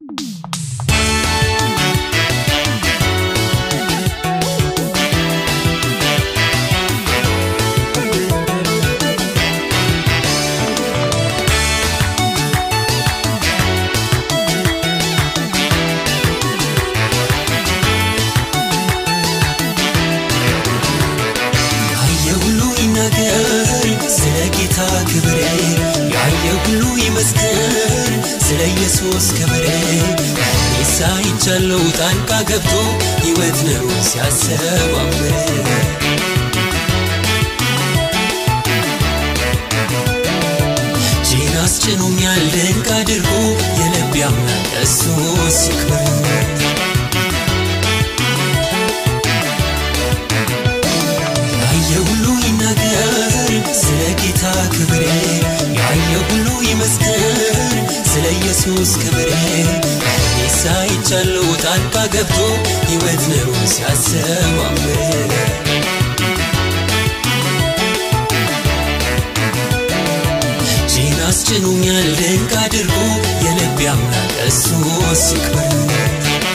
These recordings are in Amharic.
ያየ ሁሉ ይናገር ስለ ጌታ ክብር፣ ያየ ሁሉ ይመስክር ስለ ኢየሱስ ክብር። እኔስ አይቻለው ጣልቃ ገብቶ ሕይወት ነው ሲያሰባምር እጄን አስጭኖኛል ድንቅ አድርጎ የልቤ አምላክ እሱ ሲክበር ያየ ሁሉ ይናገር ስለ ጌታ ክብር፣ ያየ ሁሉ ይመስክር ስለ ኢየሱስ ክብር። እኔስ አይቻለው ጣልቃ ገብቶ ሕይወት ነው ሲያሰማምር እጄን አስጭኖኛል ድንቅ አድርጎ የልቤ አምላክ እሱ ሲክበር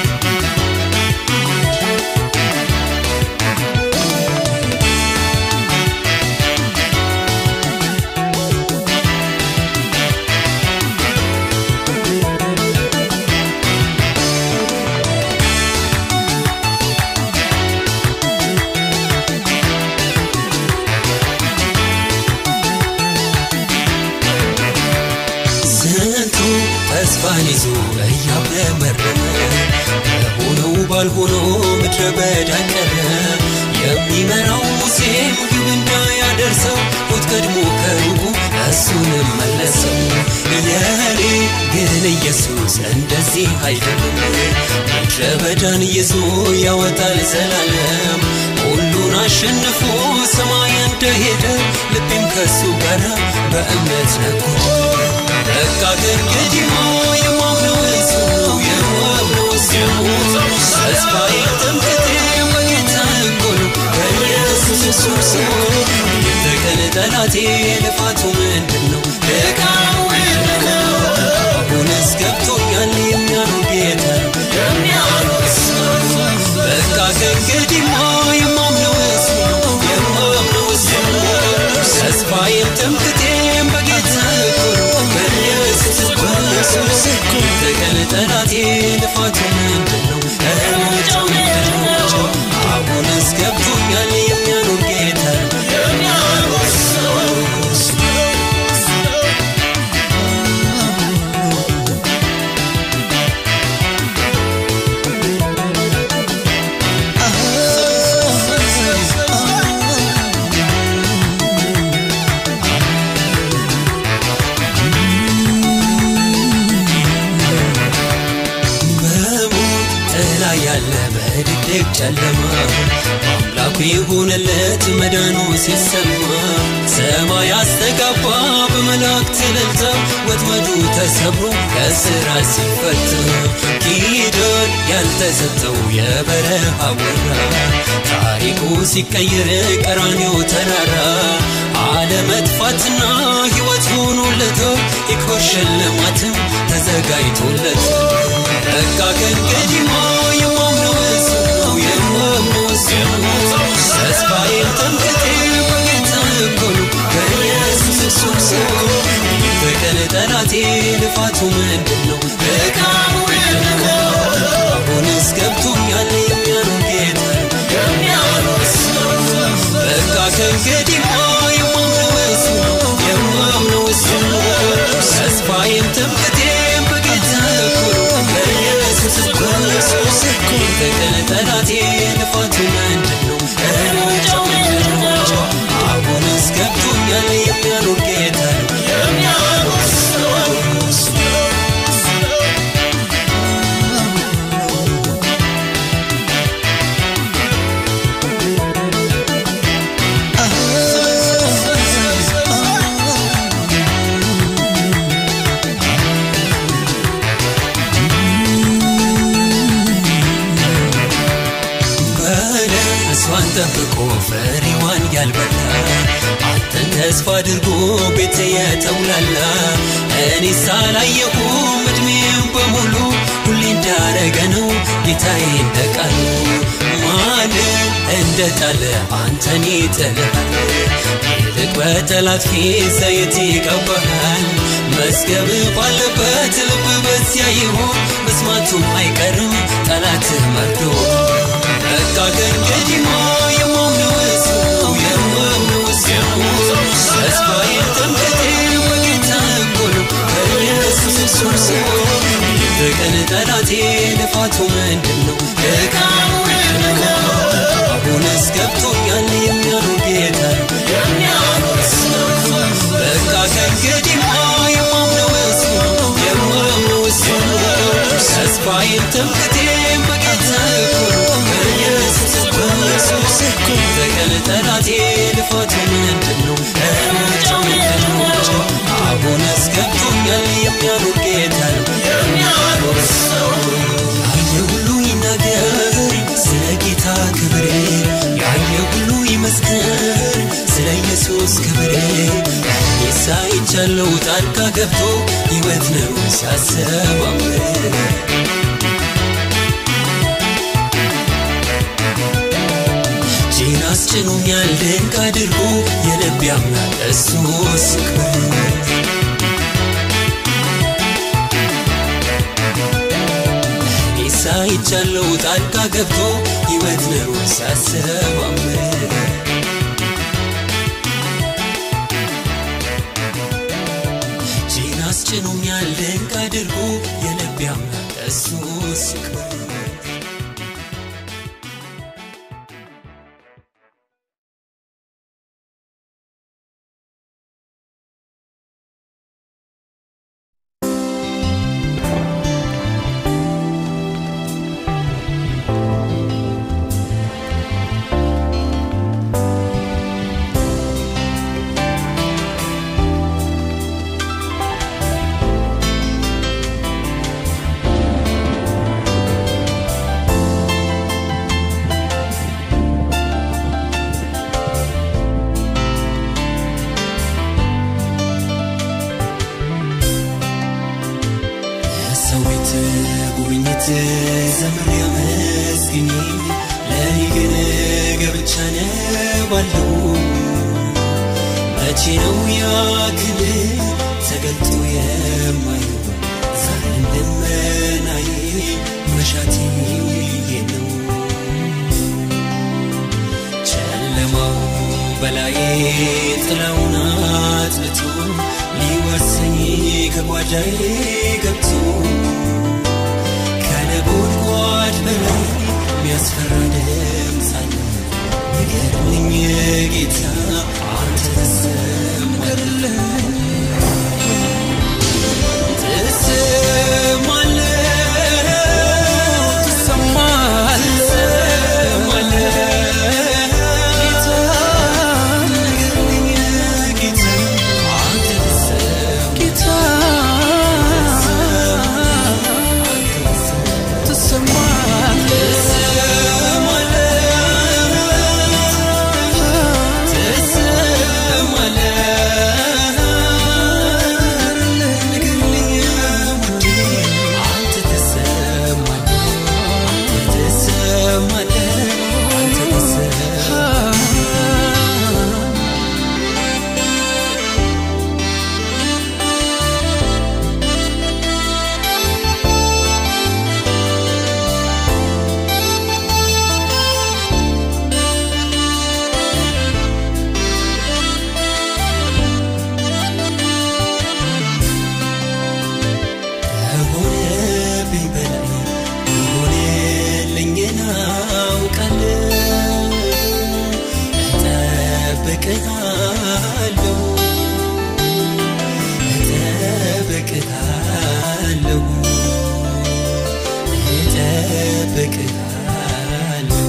ስንቱ ተስፋን ይዞ እያብረመረመ በሆነው ባልሆነው ምድረ በዳ ቀረ። የሚመራው ሙሴም ግብ እንዳያደርሰው ሞት ቀድሞ ከሩቁ እሱንም መለሰው። የኔ ግን ኢየሱስ እንደዚህ አይደለም። ምድረ በዳን ይዞ ያወጣል ዘላለም ሁሉን አሸንፎ ሰማይ እንደሄደ ልቤም ከሱ ጋር በእምነት ነጎደ። በቃ ከእንግዲህማ የማምነው እሱ ነው፣ የማምነው እሱ ነው። ተስፋዬ ትምክህቴ በጌታ እኮ ነው፣ በኢየሱስ እሱ ነው። የተቀን ጠላቴ ልፋቱ ምንድን ነው? ድካሙ ምንድን ነው? አሁንስ ገብቶኛል የሚያኖር ጌታ ነው፣ የሚያኖር እሱ ነው። በቃ ከእንግዲህማ የማምነው እሱ ነው፣ የማምነው እሱ ነው። ተስፋዬም ትምክህቴም በጌታ እኮ ነው፣ በኢየሱስ እኮ ነው። የተቀን ጠላቴ ልፋቱ ምንድን ነው? እርምጃው ምንድን ነው? አሁንስ ገብቶኛል የሚያኖር ጌታ ነው፣ የሚያኖር እሱ ነው። በሞት ጥላ ያለ በድቅድቅ ጨለማ አምላኩ የሆነለት መዳኑ ሲሰማ ሰማይ አስተጋባ በመላእክት እልልታ ወጥመዱ ተሰብሮ ከስራ ሲፈታ ኪዳን ያልተሰጠው የበረሃ ወራ ታሪኩ ሲቀየር ቀራንዮ ተራራ አለመጥፋትና ሕይወት ሆኖለት የክብር ሽልማትም ተዘጋጅቶለት በቃ ከእንግዲህማ የማምነው እሱ ነው፣ የማምነው እሱ ነው። ተስፋዬም ትምክህቴም በጌታ እኮ ነው፣ በኢየሱስ እሱ ነው። በቀን ጠላቴ ልፋቱ ምንድን ነው? ድካሙ ምንድን ነው? አሁንስ ገብቶኛል የሚያኖር ጌታ ነው፣ የሚያኖር እሱ ነው። በቃ ከእንግዲህማ የማምነው እሱ ነው፣ የማምነው እሱ ነው። ተስፋዬም ትምክህቴም በጌታ እኮ ነው፣ በኢየሱስ እኮ ነው። የተቀን ጠላቴ ልፋቱ ምንድን ነው? እርምጃው ምንድን ነው? አሁንስ ገብቶኛል የሚያኖር ጌታ ነው፣ የሚያኖር እሱ ነው። በለሷን ጠብቆ ፍሬዋን ያልበላ አንተን ተስፋ አድርጎ ቤት የተውላላ እኔ ሳላየሁም እድሜም በሙሉ እንዳረገ ነው ጌታዬ እንደ ቃሉ ማን እንደ ጣለ አንተን ይጥልሃል ይልቅ በጠላት ፊት ዘይት ይቀባሃል መዝገብ ባለበት ልብ በዚያ ይሆን መስማቱም አይቀርም ጠላት መርዶ በቃ ከእንግዲህማ የማምነው እሱ የማምነው እሱ ተስፋዬን ትምክህቴ በጌታ እኮ ነው በኢየሱስ ክርስቶስ ይብቀን ጠላቴ ልፋቱ ምንድን ነው ድካሙ ምንድን ነው አሁንስ ገብቶኛል የሚያኖር ጌታ ነው የሚያኖር እሱ ነው በቃ ከእንግዲህማ የማምነው እሱ ነው የማምነው እሱ ነው ተስፋዬን ትምክህቴም በጌታ እኮ ነው በኢየሱስ ክርስቶስ ይብቀን ጠላቴ ልፋቱ ምንድን ነው እርምጃው ምንድን ነው አሁንስ ገብቶኛል የሚያኖር ጌታ ነው የሚያኖር ሰው ያየ ሁሉ ይናገር ስለ ጌታ ክብር ያየ ሁሉ ይመስክር ስለ ኢየሱስ ክብር እኔ ሳይቻለው ጣልቃ ገብቶ ሕይወት ነው ሲያሰባምር እጄን አስጭኖኛል ድንቅ አድርጎ የልብ ያምናል እሱ ሲክበር እኔ ሳይቻለው ጣልቃ ገብቶ ሕይወት ነው ሲያሰባምር እጄን አስጭኖኛል ድንቅ አድርጎ የልብ ያምናል እሱ ሲክበር ሰው ቤት ጉብኝት ዘመን ያመስግኝ ለእኔ ግን ገብቻ ነባለሁ መቼ ነው ያ ክልል ተገልጦ የማየው ዛሬም ልመናዬ መሻቴ ነው ጨለማው በላዬ ጥላውን አጥልቶ ሊወርሰኝ ከጓዳዬ ገብቶ ከነጎድጓድ በላይ የሚያስፈራ ድምፅ አለ ንገርልኝ ጌታ አንተ ተሰማለህ ትሰማለህ ከሆነብኝ በላይ የሆነልኝን አውቃለሁ እጠብቅሃለሁ እጠብቅሃለሁ እጠብቅሃለሁ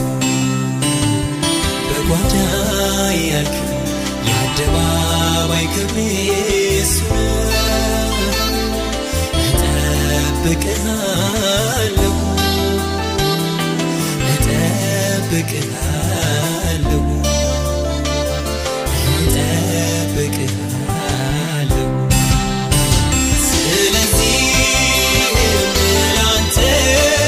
በጓዳ ያልክ የአደባባይ ክብሬ እሱ ነው እጠብቅሃለሁ እጠብቅሃለሁ እጠብቅሃለሁ ስለዚህ ላንተ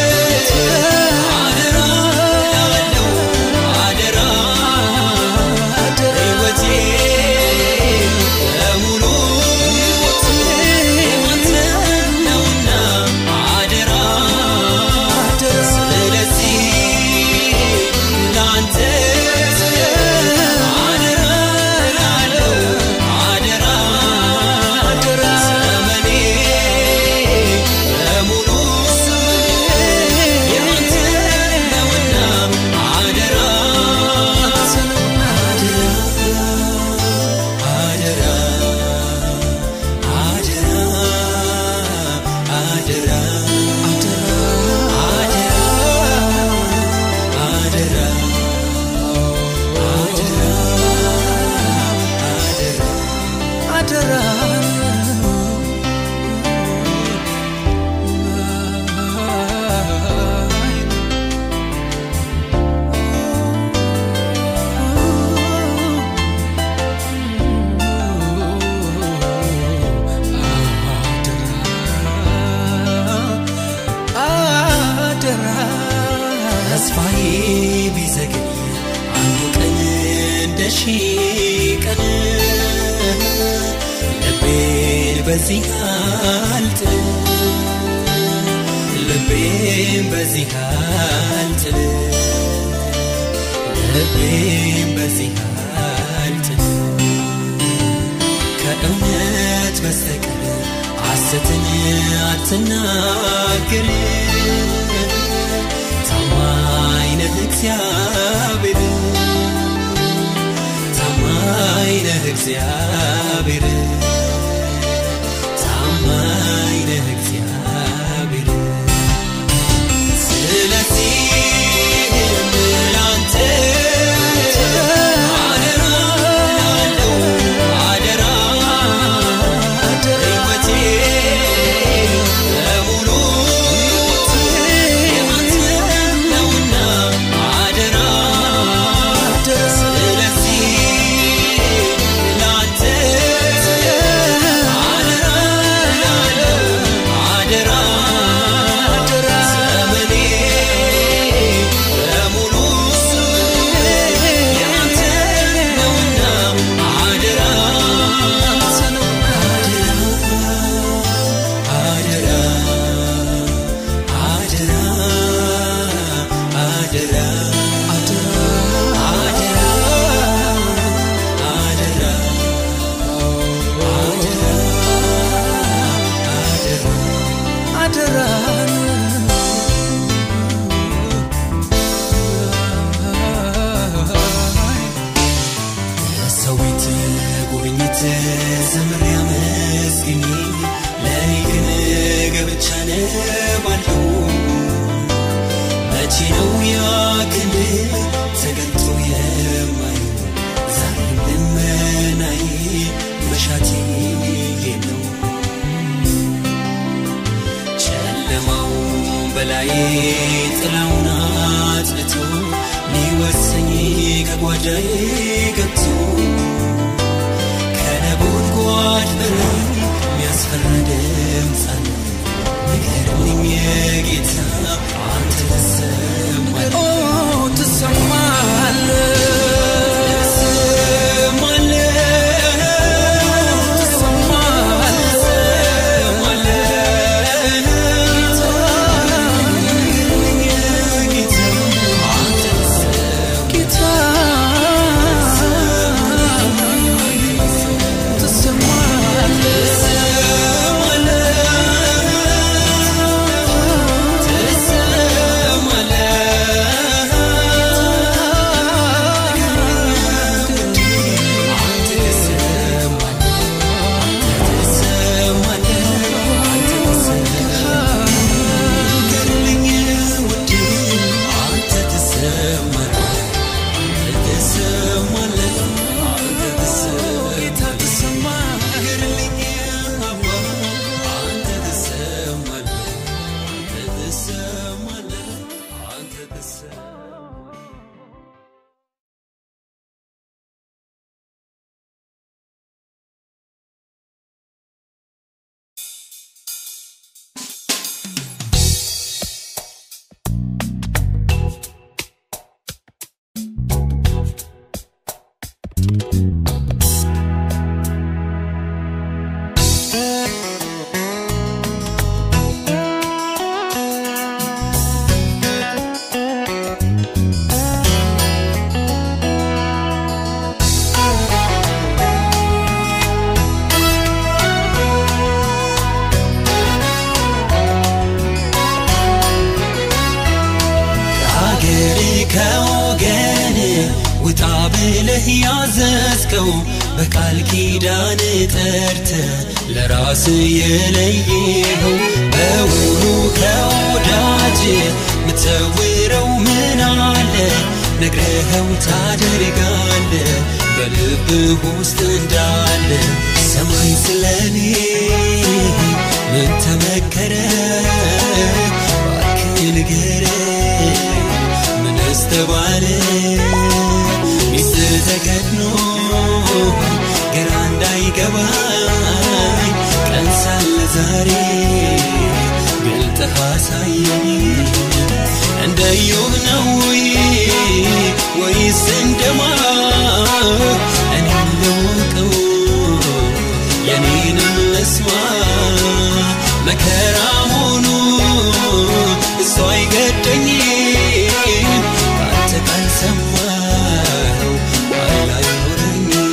ቢዘገይ አንዱ ቀን እንደ ሺህ ቀን ልቤን በዚህ አልጥል ልቤን በዚህ አልጥል ልቤን በዚህ አልጥል ከእውነት በስተቀር ሐሰትን አትናገር ታማኝ ነህ እግዚአብሔር ታማኝ ነህ እግዚአብሔር ታማኝ ነህ እግዚአብሔር ስለዚህም ላንተ አደራ እላለሁ አደራ ሕይወቴ በሙሉ የአንተ ነውና አደራ ስለዚህ ላንተ አደራ እላለሁ አደራ ዘመኔ በሙሉ የአንተ ነውና አደራ አደራ አደራ አደራ አደራ አደራ አደራ ሰው ቤት ጉብኝት ዘምር ያመስግኝ ለእኔ ግን ገብቻ ነባለሁ መቼ ነው ያ ክንድ ተገልጦ የማየው ዛሬም ልመናዬ መሻቴ ነው ጨለማው በላይ ጥላውን አጥልቶ ሊወሰኝ ከጓዳዬ ገብቶ ከነጎድጓድ በላይ የሚያስፈራ ድምፅ አለ ንገርልኝ ጌታ አንተ ተሰማል ኦ ትሰማለህ ጌታ ትሰማለህ ጌታ ትሰማለህ ከአገር ከወገን ውጣ ብለህ ያዘዝከው በቃል ኪዳን ጠርተ ለራስ የለየኸው በውኑ ከወዳጅ ምትሰውረው ምን አለ ነግረኸው ታደርጋለ በልብህ ውስጥ እንዳለ ሰማይ ስለኔ ምን ተመከረ ባክህ ንገረኝ ምንስ ተባለ ሚስት ተከድኖ ግራ እንዳይገባኝ ቀን ሳለ ዛሬ ገልጠህ አሳየኝ እንደ ኢዮብ ነው ወይ ወይስ እንደማ እኔም ልወቀው የኔንም ልስማ መከራ ሆኖ እሱ አይገደኝም ካንተ ካልሰማው ኃይል አይኖረኝም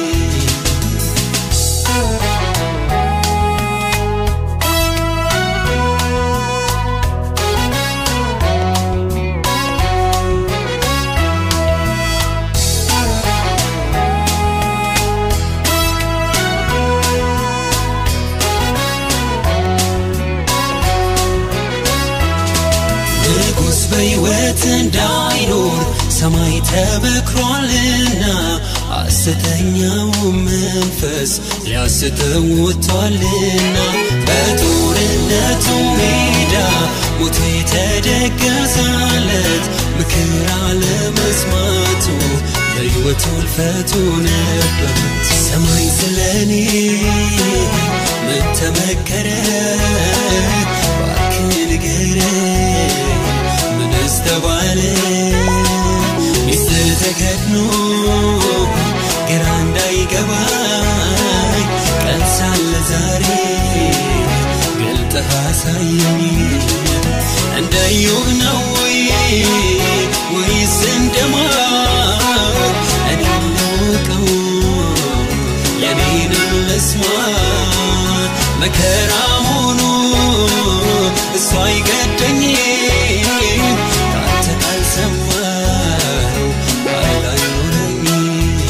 ንጉሥ በሕይወት እንዳይኖር ሰማይ ተበክሯልና ሐሰተኛው መንፈስ ሊያስተው ወጥቷልና በጦርነቱ ሜዳ ሞቶ የተደገሰለት ምክር አለመስማቱ ለሕይወቱ እልፈቱ ነበር። ሰማይ ስለኔ ምን ተመከረ? እባክህ ንገረኝ ምንስ ተባለ? ሚስጥር ተከድኖ ግራ እንዳይገባኝ ቀን ሳለ ዛሬ ገልጠህ አሳየኝ። እንደ ኢዮብ ነው ወይ ወይስ እንደማር እኔም ልወቀው የኔንም ልስማ መከራ ሆኖ እሱ አይገደኝም ካንተ ካልሰማው ኃይል አይኖረኝም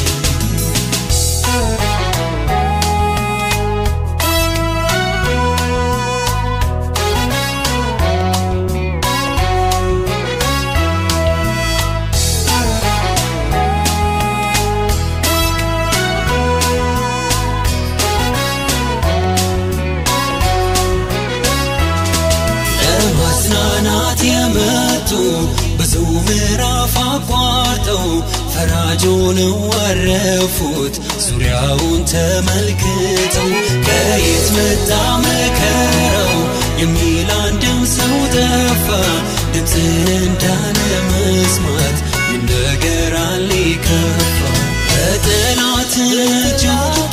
ለማጽናናት የመጡ ብዙ ምዕራፍ አቋርጠው ፈራጅ ሆነው አረፉት ዙሪያውን ተመልክተው ከየት መጣ መከራው የሚል አንድም ሰው ጠፋ ድምፅን እንዳለ መስማት ምን ነገር አለ ከፋ በጠላት እጅ ወድቄ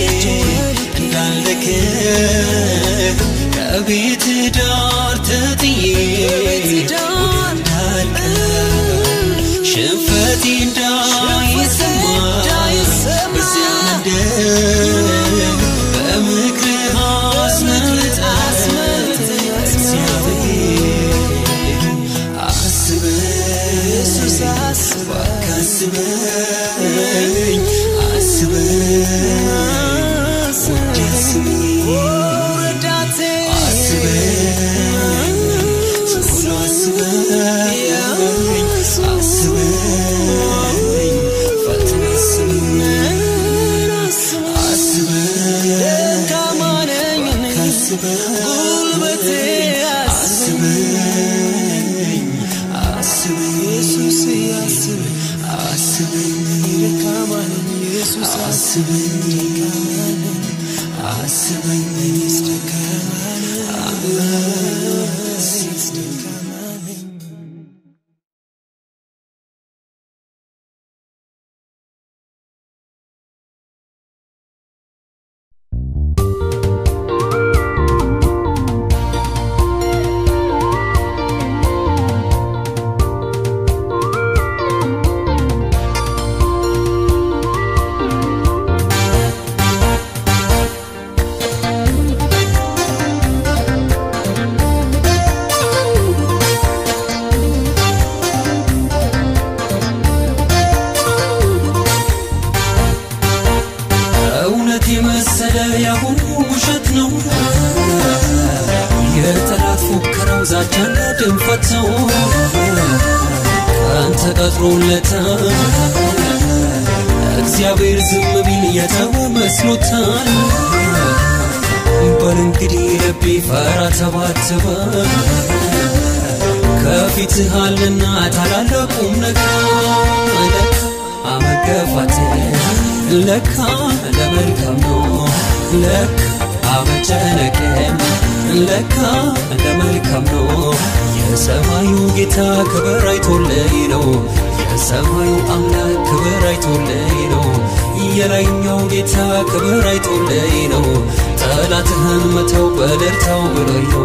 እንዳለክ ከቤት ዳር ተጥዬ እንዳልቀር ሽንፈቴ እንዳይሰማ በዚያ መንደር በምክርህ አስመልጠህ እግዚአብሔር አስበኝ እባክህ አስበኝ አስበኝ ውዴ አስበኝ አስበኝ ቶሎ አስበኝ አስበኝ ፈጥነህ አስበኝ አስበኝ አስበኝ አስበኝ አስበኝ አስበኝ እውነት የመሰለ ያሁኑ ውሸት ነው። የጠላት ፉከራው ዛቻና ድንፈት ነው። ቀን ተቀጥሮለታል። እግዚአብሔር ዝም ቢል የተወ መስሎታል። በል እንግዲህ ልቤ ፈራ ተባተበ ከፊትህ አለና ታላላቁም ነገር ለካ አመገፋት ለካ ለመልካም ነው ለካ አመጨነቅም ለካ ለመልካም ነው የሰማዩ ጌታ ክብር አይቶልኝ ነው የሰማዩ አምላክ ክብር አይቶልኝ ነው የላይኛው ጌታ ክብር አይቶልኝ ነው ጠላትህን መተው በደርታው ብሎኝ ነው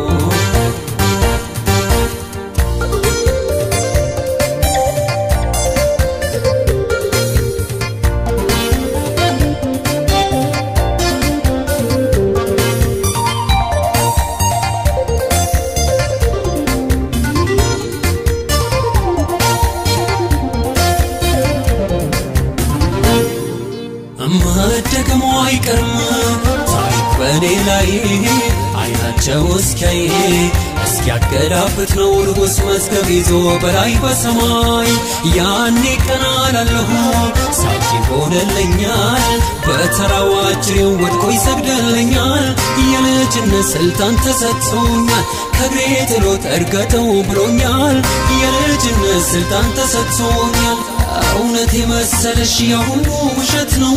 መደገሙ አይቀርም ታሪክ በእኔ ላይ አይናቸው እስኪያይ እስኪያገላብጥ ነው ንጉሥ መዝገብ ይዞ በላይ በሰማይ ያኔ ቀና ላለሁ ሳቂ ሆነልኛል በተራው አጅሬው ወድቆ ይሰግድልኛል የልጅነት ስልጣን ተሰጥቶኛል ከእግሬ ጥሎት እርገጠው ብሎኛል የልጅነት ስልጣን ተሰጥቶኛል እውነት የመሰለሽ ያሁኑ ውሸት ነው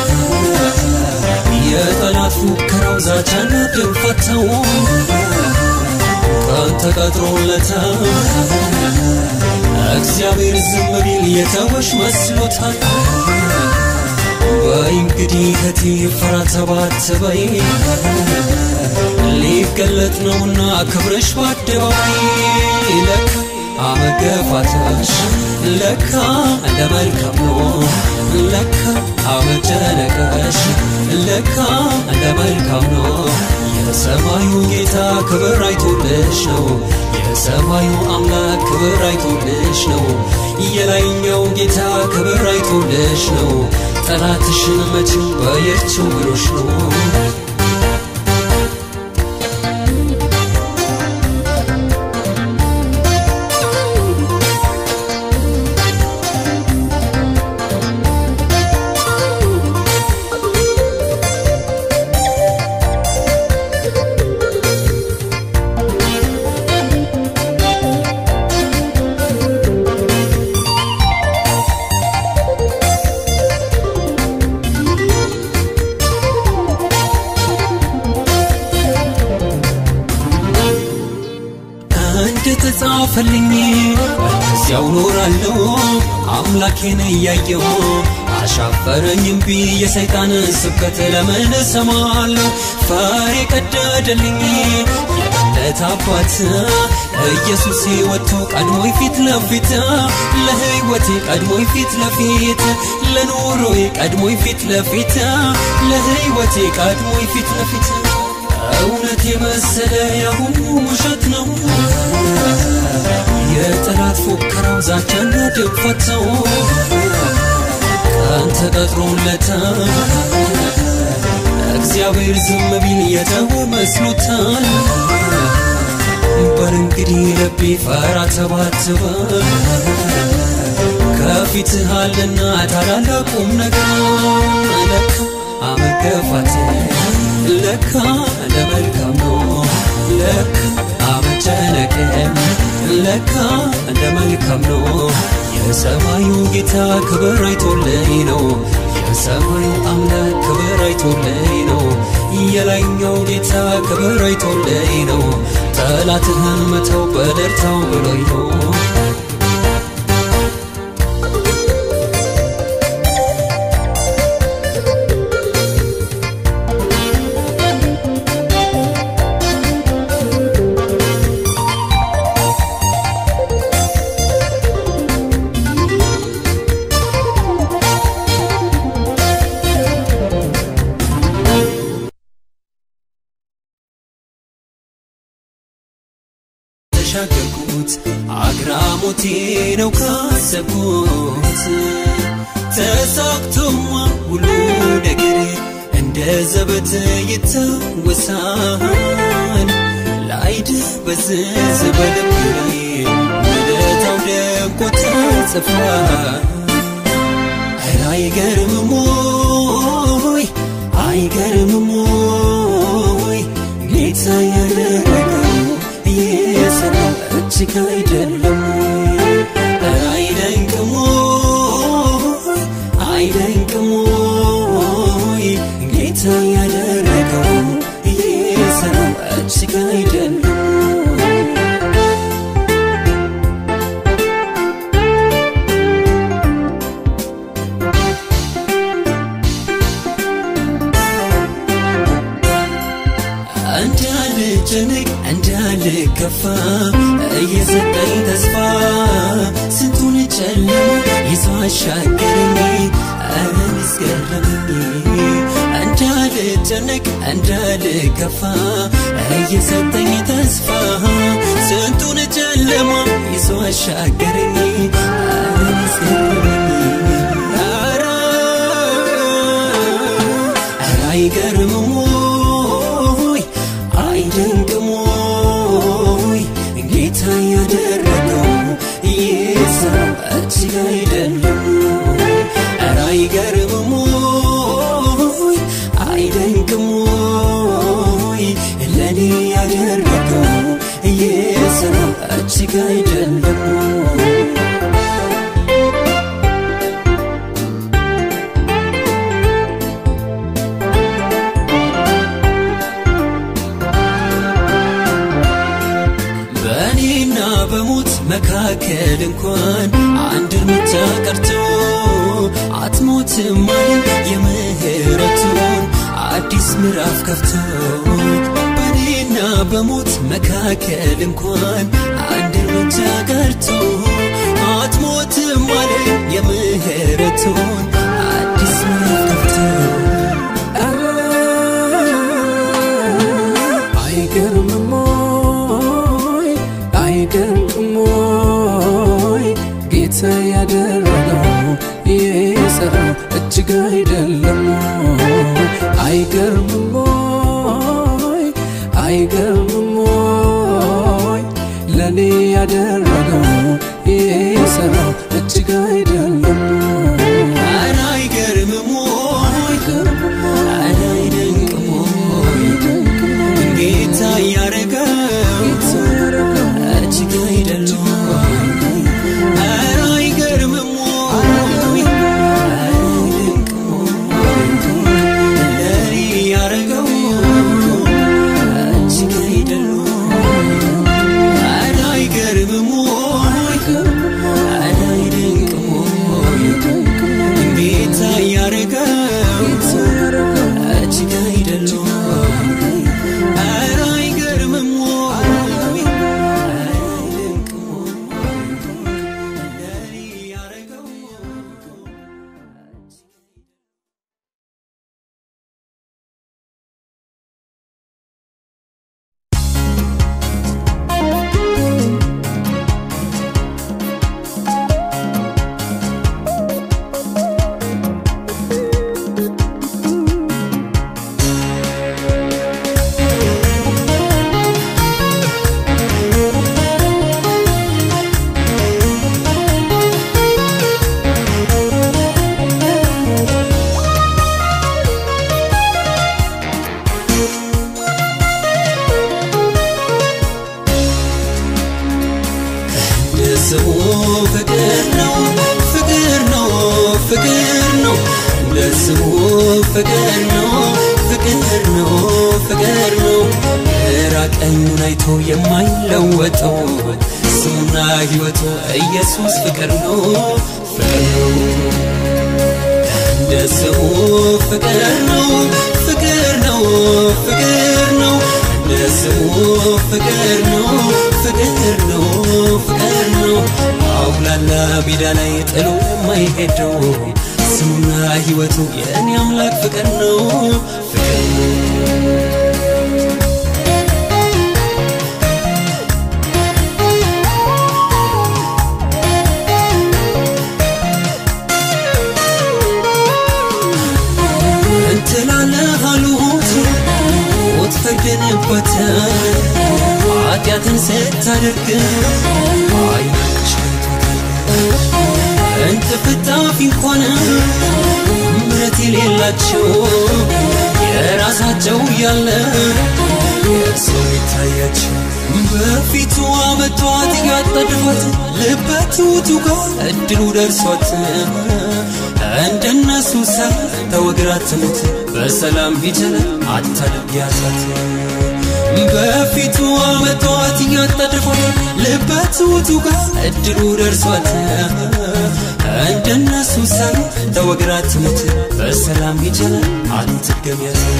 የጠላት ፉከራው ዛቻና ድንፈተው ቀን ተቀጥሮለታል እግዚአብሔር ዝም ቢል የተወሽ መስሎታል በይ እንግዲህ እህቴ ፍራ ተባት በይ ሊገለጥ ነውና ክብረሽ በአደባባይ ለካ አመገፋትሽ ለካ ለመልካም ነው ለካ አመጨነቀሽ ለካ ለመልካም ነው የሰማዩ ጌታ ክብር አይቶልሽ ነው የሰማዩ አምላክ ክብር አይቶልሽ ነው የላይኛው ጌታ ክብር አይቶልሽ ነው ጠላትሽን መቼም በየችው ብሎሽ ነው እንደተጻፈልኝ በዚያው ኖራለሁ አምላኬን እያየሁ አሻፈረኝ እምቢ የሰይጣን ስብከት ለምን እሰማለሁ ፈሬ ቀደደልኝ የእምነት አባት ኢየሱስ ወጥቶ ቀድሞኝ ፊት ለፊት ለህይወቴ ቀድሞኝ ፊት ለፊት ለኑሮዬ ቀድሞኝ ፊት ለፊት ለህይወቴ ቀድሞኝ ፊት ለፊት እውነት የመሰለ ያሁኑ ውሸት ነው የጠላት ፉከራው ዛቻና ድንፈተው ቀን ተቀጥሮለታል እግዚአብሔር ዝም ቢል የተወ መስሎታል በር እንግዲህ ልቤ ፈራ ተባትበ ከፊትህ አለና ታላላቁም ነገር ለካ አመገፋት ለካ ለመልካም ነው ለካ አመጨነቅም ለካ እንደ መልካም ነው የሰማዩ ጌታ ክብር አይቶልኝ ነው የሰማዩ አምላክ ክብር አይቶልኝ ነው የላይኛው ጌታ ክብር አይቶልኝ ነው ጠላትህን መተው በደርታው ብሎኝ ነው ተሻገርኩት አግራሞቴ ነው ካሰብኩት ተሳክቶማ ሁሉ ነገር እንደ ዘበት ይታወሳል ላይድ በዝዝ በልቤ ውለታው ደምቆ ተጽፏል ኧረ አይገርምም ወይ አይገርምም ወይ ጌታ ያደረገው የሰራው እጅግ አይደለም ኧረ አይደንቅም ወይ አይደንቅም ወይ ጌታ ያደረገው የሰራው እጅግ አይደለም የሰጠኝ ተስፋ ስንቱን ጨለማ ይዞ አሻገረኝ ኧረ አስገረመኝ እንዳልጨነቅ እንዳልከፋ እየሰጠኝ ተስፋ ስንቱን ጨለማ ይዞ አሻገረኝ ኧረ አስገረመኝ ኧረ ኧረ አይገርምም ወይ አይደንቅም ወይ ጌታ ያደረገው ይህ ሰው እጅግ አይደለም ኧረ አይገርምም ወይ አይደንቅም ወይ ለእኔ ያደረገው ይህ ሰው እጅግ አይደለም በእኔና በሞት መካከል እንኳን አንድ እርምጃ ቀርቶ አትሞትም አለ የምህረቱን አዲስ ምዕራፍ ከፍቶ በእኔና በሞት መካከል እንኳን አንድ እርምጃ ቀርቶ አትሞትም አለ የምህረቱን አዲስ ምዕራፍ ከፍቶ አይገርምም ወይ አይደንቅም ወይ ጌታ ያደረገው ይህ ስራ እጅግ አይደለም ወይ አይገርምም ወይ አይገርምም ወይ ለእኔ ያደረገው ይህ ስራ እጅግ አይደለም ወይ ኧረ አይገርምም ወይ ኧረ አይደንቅም ወይ ጌታ ያረገው እጅግ አይደለም ኧረ አይገርምም ወይ ኧረ አይደንቅም ወይ ለእኔ ያረገው እጅግ አይደለም ኧረ አይገርምም ወይ ኧረ አይደንቅም ወይ ጌታ ያረገው እጅግ አይደለም ኧረ አይገርምም ወይ ኧረ አይደንቅም ወይ ለእኔ ያረገው ስሙ ፍቅር ነው ፍቅር ነው ፍቅር ነው እንደ ስሙ ፍቅር ነው ፍቅር ነው ፍቅር ነው ግራ ቀኙን አይቶ የማይለወጠው ስሙና ሕይወቱ ኢየሱስ ፍቅር ነው ፍቅር ነው እንደ ስሙ ፍቅር ነው ፍቅር ነው ፍቅር ነው እንደ ስሙ ፍቅር ነው ፍቅር ነው ፍቅር ነው አውላላ ሜዳ ላይ ጥሎ የማይሄደው ስሙና ሕይወቱ የእኔ አምላክ ፍቅር ነው ፍቅር ነው እንትላለህ አሉት ሞት ፈርደንበት ኃጢአትን ስታደርግ አይናቸው እንጥፍጣፊ እንኳን ምረት የሌላቸው የራሳቸው ያለ የሰው ይታያቸው በፊቱ አመጧት እያጣድፏት ልበትውቱ ጋር እድሉ ደርሷት እንደነሱ ሰ ተወግራ ትሙት በሰላም ሂጀለ አታድርጊያታት በፊቱ አመጧት እያጣደፏት ልበትውቱ ጋር እድሉ ደርሷት እንደነሱ ሰ ተወግራ ትሙት በሰላም ሂጀለ አትድገሚያታት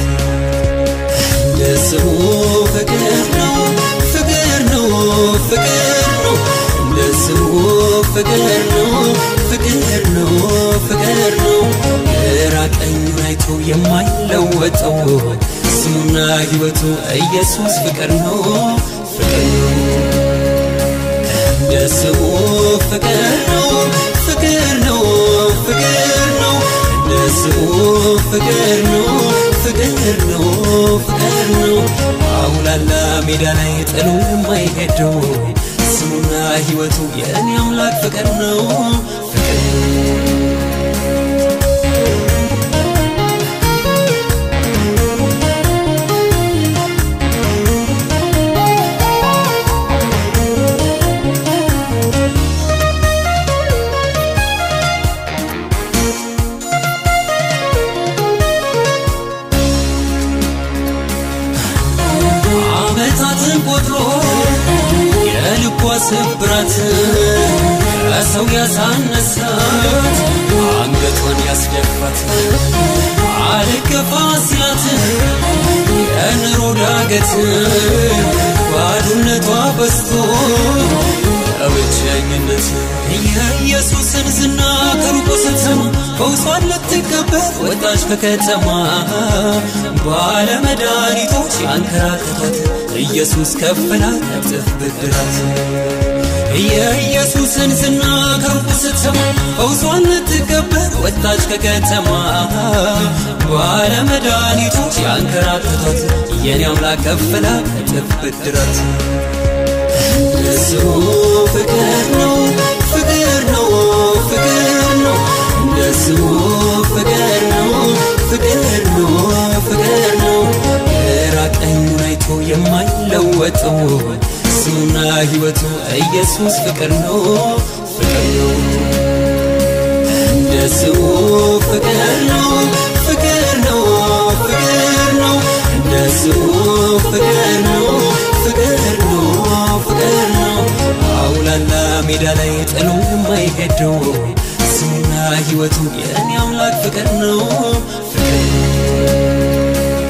እንደ ስሙ ፍቅር ነው ፍቅር ነው ፍቅር ነው ስሙ ፍቅር ነው ፍቅር ነው ፍቅር ነው ግራ ቀኙን አይቶ የማይለወጠው ስሙና ሕይወቱ ኢየሱስ ፍቅር ነው ፍቅር ነው እንደ ስሙ ፍቅር ነው ፍቅር ነው ፍቅር ነው እንደ ስሙ ፍቅር ነው ፍቅር ነው ፍቅር ነው አውላላ ሜዳ ላይ ጥሎ የማይሄደው ስሙና ሕይወቱ የእኔ አምላክ ፍቅር ነው ፍቅር ዓመታትን ቆጥሮ የልቧ ስብራት ከሰው ያሳነሳት አንገቷን ያስደፋት አልገፋ ሲላት የኑሮ ዳገት ባዶነቷ በዝቶ በብቸኝነት የኢየሱስን ዝና ከሩቁ ስትሰማ ፈውሷን ልትቀበል ወጣች ከከተማ ባለመድኃኒቶች ያንከራተቷት ኢየሱስ ከፈላት እጥፍ ብድራት የኢየሱስን ዝና ከሩቁ ስትሰማ ፈውሷን ልትቀበል ወጣች ከከተማ ባለመድኃኒቶች ያንከራተቷት የኔ አምላክ ከፈላት እጥፍ ብድራት ስሙ ፍቅር ነው ፍቅር ነው ፍቅር ነው እንደ ስሙ ፍቅር ነው ፍቅር ነው ፍቅር ነው ግራ ቀኙን አይቶ የማይለወጠው ስሙና ሕይወቱ ኢየሱስ ፍቅር ነው ፍቅር ነው እንደ ስሙ ፍቅር ነው ፍቅር ነው ፍቅር ነው እንደ ስሙ ፍቅር ነው ፍቅር ነው ፍቅር ነው አውላላ ሜዳ ላይ ጥሎ የማይሄደው ስሙና ሕይወቱ የእኔ አምላክ ፍቅር ነው ፍቅር ነው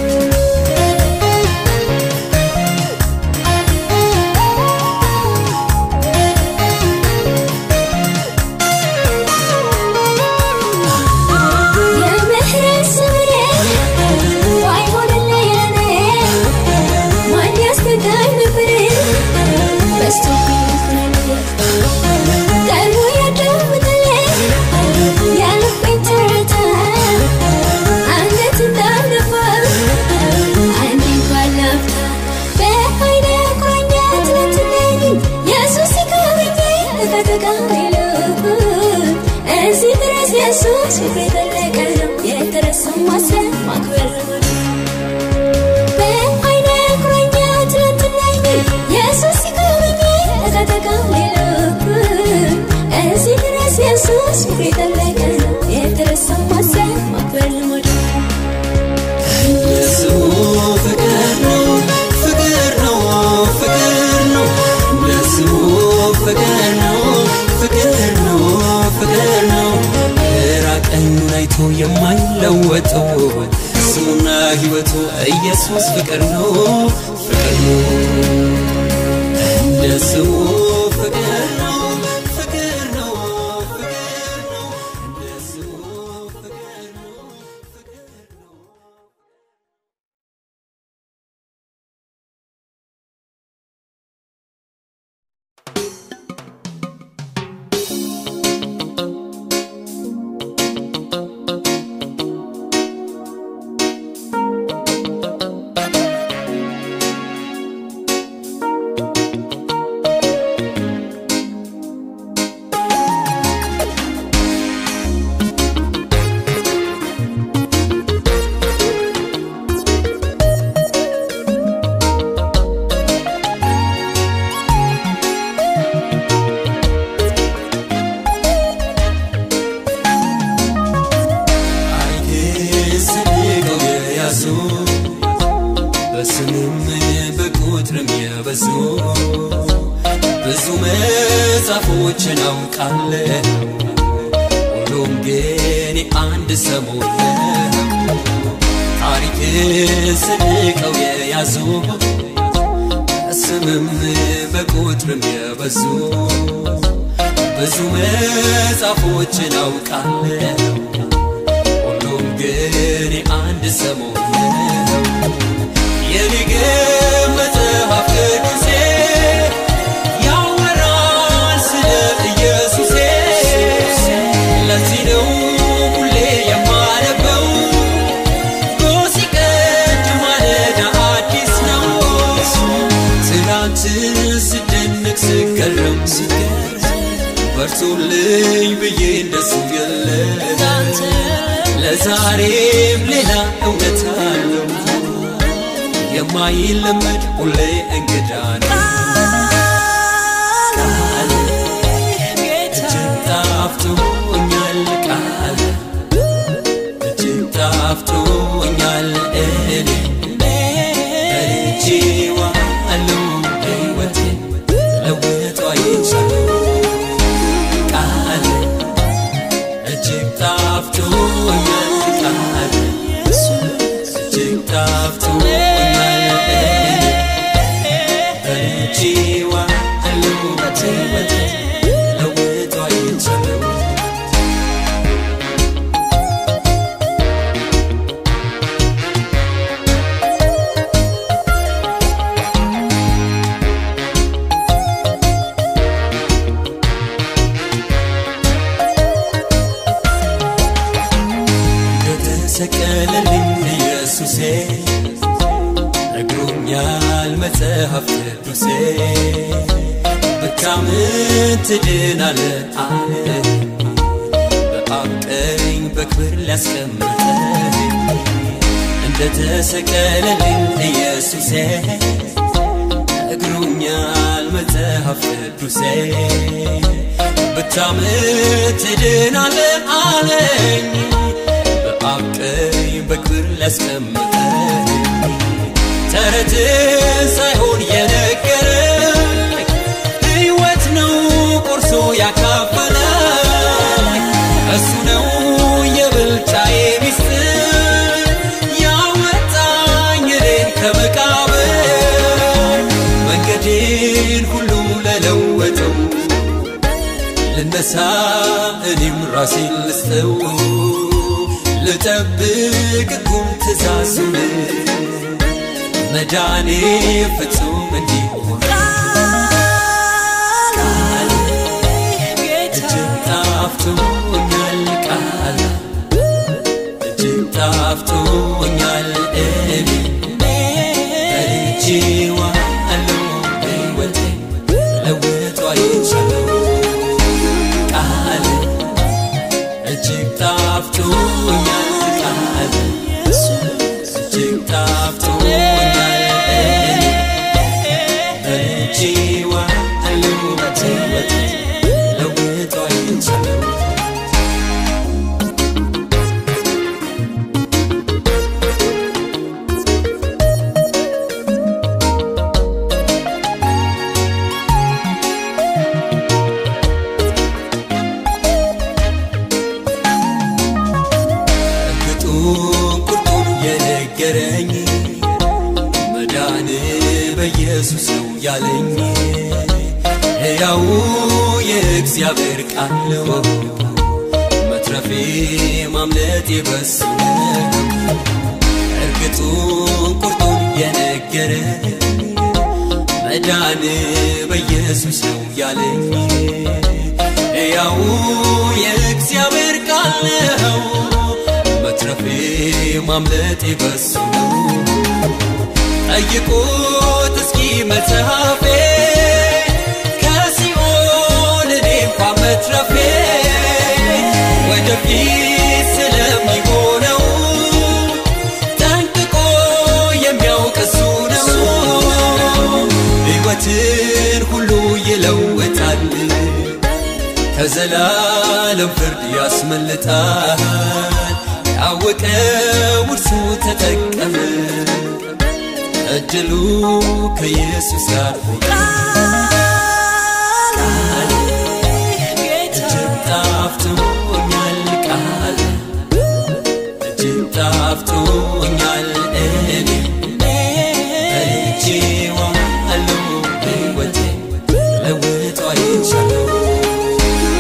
የምህረት ስምሬ ባይሆንልኝ ለኔ ማን ያስተጋኝ ነበር በዝቶብኝ ፍረዴ ቀድሞ ያዳምጥልኝ የልቤን ትርታ አንገት እንዳልደፋ አንዴ እንኳን ላፍታ በዓይኔ ቁራኛ ትናንትናኝ ኢየሱስ ሲጎበኘኝ እፈትጋለሁ እዚህ ድረስ ኢየሱስ ፍቅሬ ጠለቀ ነው የተረሳው ማሰብ ማክበር ነው በዓይኔ ቁራኛ ትናንትናኝ ኢየሱስ ሲጎበኘኝ እፈትጋለሁ እዚህ ድረስ ኢየሱስ ፍቅሬ ጠለቀ ነው የተረሳው ማሰብ ማክበር ልሞድ ስሙ ፍቅር ነው ፍቅር ነው ፍቅር ነው ስሙ ፍቅር ነው ፍቅር ነው ፍቅር ነው ግራ ቀኙን አይቶ የማይለወጠው ስሙና ሕይወቱ ኢየሱስ ፍቅር ነው ፍቅር ነው እንደ ስሙ ፍቅር ነው ፍቅር ነው ፍቅር ነው እንደ ስሙ ፍቅር ነው ፍቅር ነው አይስንቀው የያዙ በስምም በቁጥርም የበዙ ብዙ መጽሐፎችን አውቃለሁ ሁሉም ግን አንድ ሰሞን ታሪክ ስንቀው የያዙ በስምም በቁጥርም የበዙ ብዙ መጽሐፎችን አውቃለሁ ሁሉም ግን የአንድ ሰሞን ነው የኔ ግን መጽሐፍ ቅዱሴ ያወራል ስለ ኢየሱሴ ለዚህ ነው ሁሌ የማነበው ሲቀድ ማለዳ አዲስ ነው ትናንትን ስደንቅ ስገረም በርቱልኝ ብዬ እንደሱ የለም ለዛሬም ሌላ እውነት አለው የማይለመድ ሁሌ እንግዳ ነው ቃል እጅግ ጣፍቶኛል ቃል እጅግ ጣፍቶኛል እኔ በልቼዋለሁ ሕይወቴን ለውጦ አይቻለሁ ቃል እጅግ ጣፍቶኛል ቃል እጅግ ጣፍቶኛል እኔ በልቼዋለሁ ሕይወቴን ለውጦ አይቻለሁ እንደተሰቀለልኝ ኢየሱሴ ነግሮኛል መጽሐፍ ቅዱሴ ብታምን ትድናለህ አለ በአብ ቀኝ በክብር ሊያስቀምጠኝ እንደተሰቀለልኝ ኢየሱሴ ነግሮኛል መጽሐፍ ቅዱሴ ብታምን ትድናለህ አለኝ በአብ ቀኝ በክብር ሊያስቀምጠኝ ተረትን ሳይሆን የነገረኝ ሕይወት ነው ቆርሶ ያካፈለኝ እሱ ነው የብልጫዬ ሚስጥር ያወጣኝ እኔን ከመቃብር መንገዴን ሁሉ ለለወጠው ልነሳ እኔም ራሴን ልስጠው ልጠብቅ ሕጉን ትእዛዙን መዳኔ ፍጹም እንዲሆን ቃል እጅግ ጣፍቶኛል ቃል እጅግ ጣፍቶኛል እኔ በልቼዋለሁ ሕይወቴን ለውጦ አይቻለሁ ቃል እጅግ ጣፍቶኛል ቃል እጅግ ጣፍቶኛል እኔ በልቼዋለሁ ሕይወቴን ለውጦ አይቻለሁ እርግጡን ቁርጡን የነገረኝ መዳን በኢየሱስ ነው ያለኝ ሕያው የእግዚአብሔር ቃል ነው መትረፌ ማምለጤ በሱ ነው እርግጡን ቁርጡን የነገረኝ መዳን በኢየሱስ ነው ያለኝ ሕያው የእግዚአብሔር ቃል ነው መትረፌ ማምለጤ በሱ ነው ጠይቁት እስኪ መጽሐፌ ከሲኦል እኔ እንኳ መትረፌ ወደፊት ስለሚሆነው ጠንቅቆ የሚያውቅ እሱ ነው ሕይወትን ሁሉ ይለውጣል ከዘላለም ፍርድ ያስመልጣል ያወቀ ውርሱ ተጠቀመ እድሉ ከኢየሱስ ጋር ቃል እጅግ ጣፍቶኛል ቃል እጅግ ጣፍቶኛል እኔ በልቼዋለሁ ሕይወቴን ለውጦ አይቻለሁ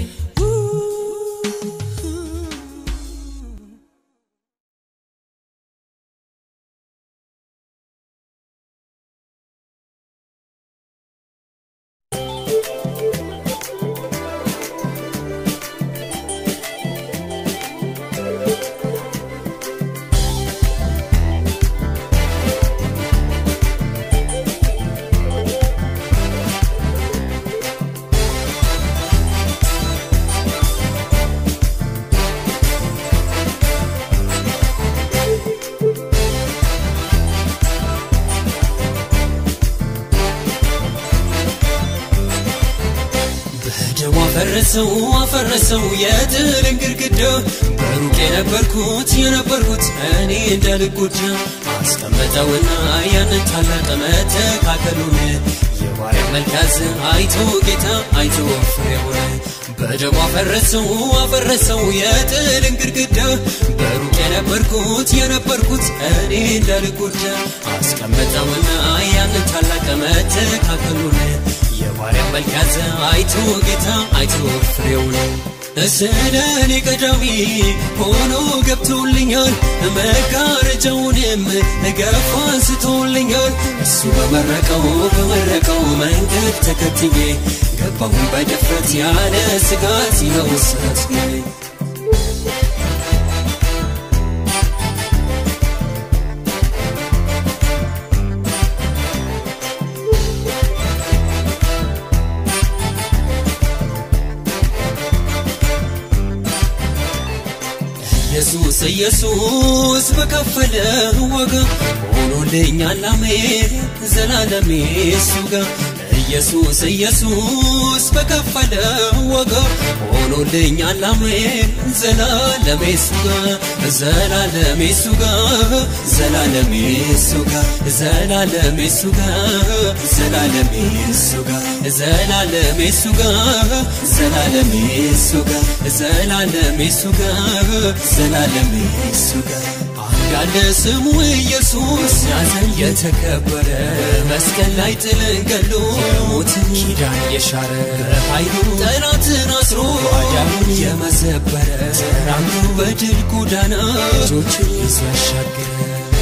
በደሙ አፈረሰው አፈረሰው የጥልን ግድግዳ በሩቅ የነበርኩት የነበርኩት እኔ እንዳልጎዳ አስቀመጠውና ያንን ታላቅ መተካከሉን የባሪያ መልካዝ አይቶ ጌታ አይቶ ፍሬውን በደሙ አፈረሰው አፈረሰው የጥልን ግድግዳ በሩቅ የነበርኩት የነበርኩት እኔ እንዳልጎዳ አስቀመጠውና ያንን ታላቅ መተካከሉን የባሪያ መልክ ያዘ አይቶ ጌታ አይቶ ፍሬውን ስለ እኔ ቀዳሚ ሆኖ ገብቶልኛል መጋረጃውንም ገፋ አንስቶልኛል እሱ በመረቀው በመረቀው መንገድ ተከትዬ ገባሁን በድፍረት ያለ ስጋት ይኸው ስረት ነኝ ኢየሱስ ኢየሱስ በከፈለ ዋጋ ሆኖልኛል አሜን ዘላለም እሱ ጋር ኢየሱስ ኢየሱስ በከፈለ ዋጋ ሆኖልኛል አሜን ዘላለም እሱ ጋር ዘላለም እሱ ጋር ዘላለም እሱ ጋር ዘላለም እሱ ጋር ዘላለም እሱ ጋር ዘላለም እሱ ጋር ዘላለም እሱ ጋር ዘላለም እሱ ጋር ዘላለም እሱ ጋር ያለ ስሙ ኢየሱስ ያዘን የተከበረ መስቀል ላይ ጥልን ገሎ የሞትን ኪዳን የሻረ በኃይሉ ጠላትን አስሮ ባዳኑን የመዘበረ ተራምዶ በድል ጎዳና ልጆችን ይዞ ያሻገረ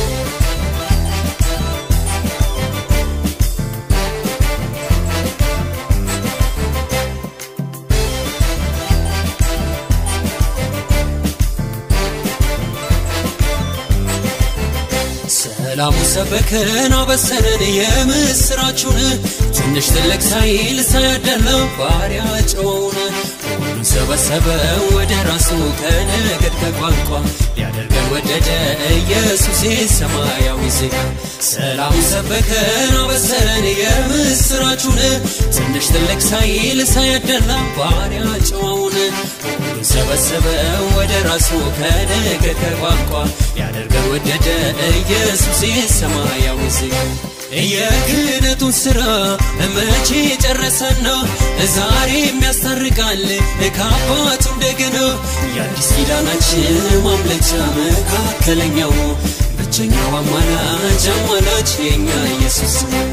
ሰላሙ ሰበከን አበሰረን የምስራቹን ትንሽ ትልቅ ሳይል ሳያደላ ባሪያ ጨዋውን ሁሉን ሰበሰበ ወደ ራሱ ከነገድ ከቋንቋ ሊያደርገን ወደደ ኢየሱስ ሰማያዊ ዜጋ ሰላሙ ሰበከን አበሰረን የምስራቹን ትንሽ ትልቅ ሳይል ሳያደላ ባሪያ ጨዋውን ሁሉን ሰበሰበ ወደ ራሱ ከነገድ ከቋንቋ ሊያደርገን ወደደ ኢየሱስ ሰማያዊ ዜጋ የክህነቱን ሥራ መቼ ጨረሰና ዛሬም ያስታርቃል ከአባቱ እንደገና የአዲስ ኪዳናችን ማምለጫ መካከለኛው ብቸኛው አማላጅ አማላጅ የኛ ኢየሱስ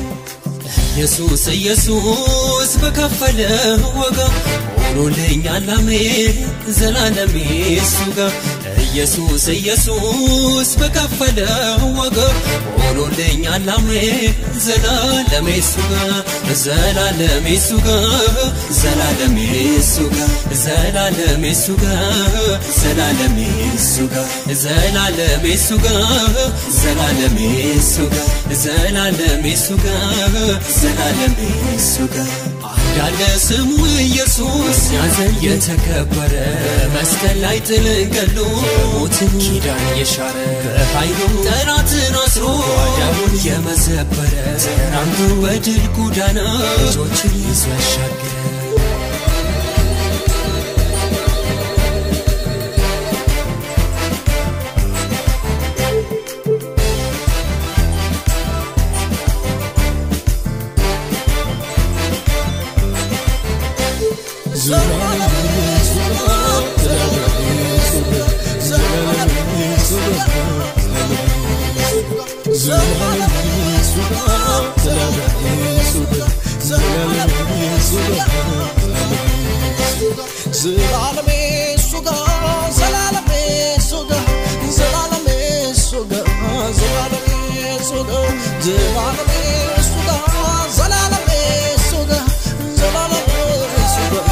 ኢየሱስ ኢየሱስ በከፈለ ዋጋ ሆኖልኛል አሜን ዘላለም እሱ ጋር ኢየሱስ ኢየሱስ በከፈለ ዋጋ ሆኖልኛል አሜን ዘላለም እሱ ጋር ዘላለም እሱ ጋር ዘላለም እሱ ጋር ዘላለም እሱ ጋር ዘላለም እሱ ጋር ዘላለም እሱ ጋር ዘላለም እሱ ጋር ዘላለም እሱ ጋር ዘላለም እሱ ጋር ያለ ስሙ ኢየሱስ ያዘን የተከበረ መስቀል ላይ ጥልን ገሎ የሞትን ኪዳን የሻረ በኃይሉ ጠላትን አስሮ ባዳኑን የመዘበረ ተራምዶ በድል ጎዳና ልጆችን ይዞ ያሻገረ Zalala, ዘላለሜ እሱ ጋር ዘላለሜ እሱ ጋር ዘላለሜ እሱ ጋር ዘላለሜ እሱ ጋር ዘላለሜ እሱ ጋር ዘላለሜ እሱ ጋር ዘላለሜ እሱ ጋር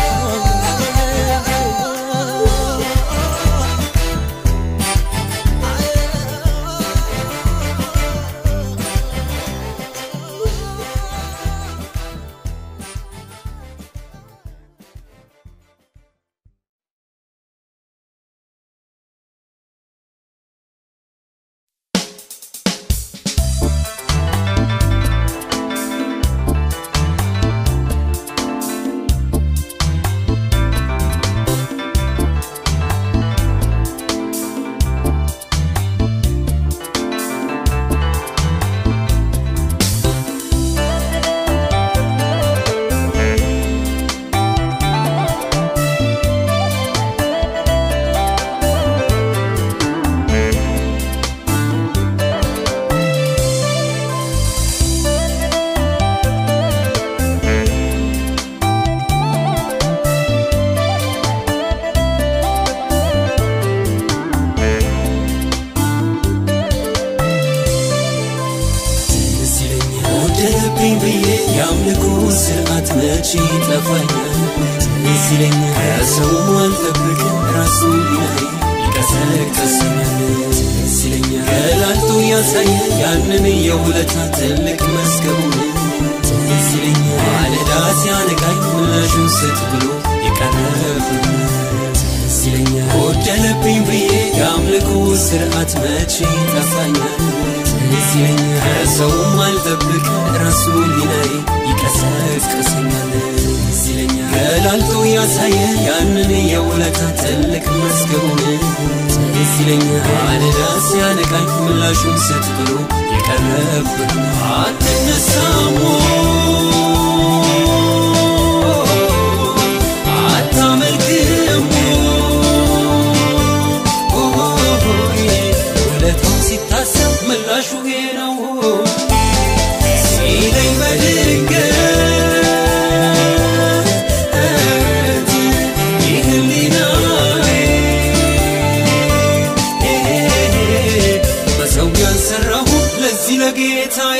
ትዝ ይለኛል ወደደብኝ ብዬ የአምልኮ ስርዓት መቼ ጠፋኛል ትዝ ይለኛል ከሰው አልጠብቅ ራሱ ሊናይ ይቀሰቅሰኛል ትዝ ይለኛል ገላልጦ ያሳየ ያንን የውለታ ትልቅ መዝገቡን ትዝ ይለኛል ማለዳ ሲያነቃኝ ምላሹን ስጥ ብሎ የቀረብን ትዝ ይለኛል ጎደለብኝ ብዬ የአምልኮ ስርዓት መቼ ጠፋኛል ትዝ ይለኛል ከሰውም አልጠብቅ ራሱ ሊናይ ይቀሰቅሰኛል ትዝ ይለኛል ገላልጦ ያሳየ ያንን የውለታ ትልቅ መዝገቡን ትዝ ይለኛል ማለዳ ሲያነቃኝ ምላሹን ስጥ ብሎ የቀረብን አትነሳሞ አታመልክም ውለታው ሲታሰብ ምላሹ ይሄ ነው ሲለኝ በድንገት ይህ ህሊናዬ በሰው ያልሰራሁ ለዚህ ለጌታዬ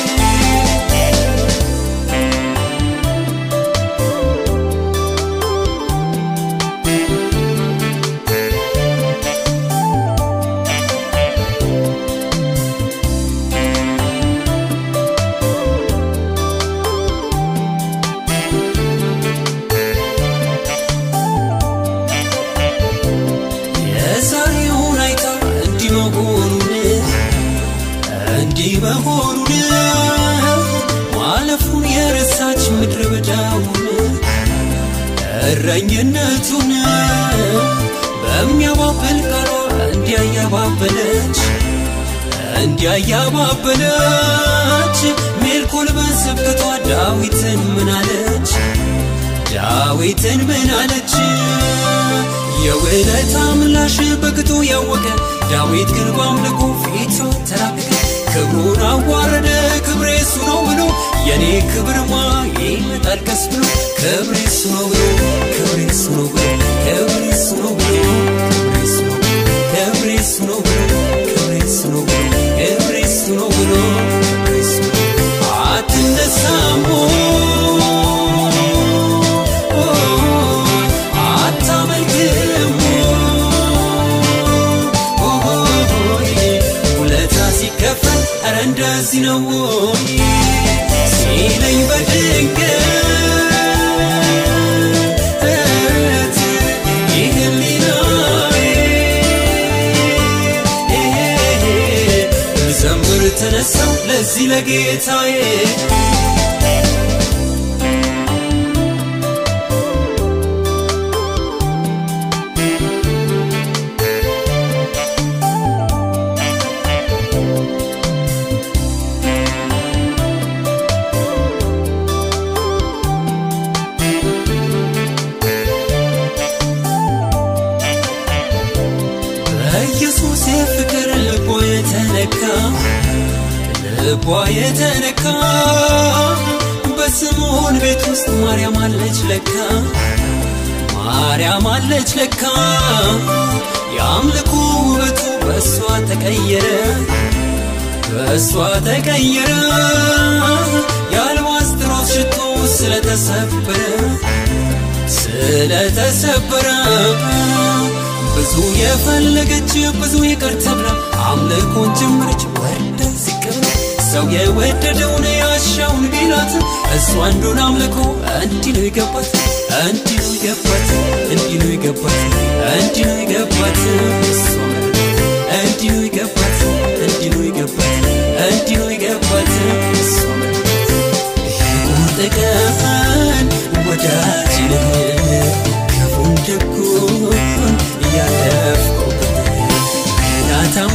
የዛሬውን አይታ እንዲህ መሆኑን እንዲህ መሆኑን ማለፉን የረሳች ምድረ በዳውን እረኝነቱን በሚያባብል ቃሏ እንዲያያባበለች እንዲያያባበለች ሜልኮል በስብከቷ ዳዊትን ምን አለች ዳዊትን ምን አለች የውለታ ምላሽ በቅጡ ያወቀ ዳዊት ግን በአምልኮ ፊቱ ተላቀቀ ክብሩን አዋረደ ክብሬ እሱ ነው ብሎ የኔ ክብርማ ይመጣል ቀስ ብሎ ክብሬ እሱ ነው ብሎ ክብሬ እሱ ነው ብሎ ክብሬ እሱ ነው ብሎ ክብሬ እሱ ነው ብሎ ክብሬ እሱ ነው ብሎ ክብሬ እሱ ነው ብሎ ክብሬ እሱ ነው ብሎ አትነሳሞ አታመልክም ውለታ ሲከፈል ኧረ እንደዚህ ነው ወይ ሲለኝ በድንገት ይህ ህሊናዬ ልዘምር ተነሳው ለዚህ ለጌታዬ በኢየሱስ የፍቅር ልቧ የተነካ ልቧ የተነካ በስምዖን ቤት ውስጥ ማርያም አለች ለካ ማርያም አለች ለካ የአምልኮ ውበቱ በእሷ ተቀየረ በእሷ ተቀየረ የአልባስጥሮስ ሽቶ ስለተሰበረ ስለተሰበረ ብዙ የፈለገች ብዙ ይቅር ተብላ አምልኮን ጀመረች ወርደ ዝቅ ብላ ሰው የወደደውን ያሻውን ቢላት እሷ አንዱን አምልኮ እንዲህ ነው የገባት እንዲህ ነው የገባት እንዲህ ነው የገባት እንዲህ ነው የገባት እሷ እንዲህ ነው የገባት እንዲህ ነው የገባት እንዲህ ነው የገባት እሷ ቁርጥ ቀን ወዳጅ ነህ ክፉን ደጉን እያለፍኩበት ናታም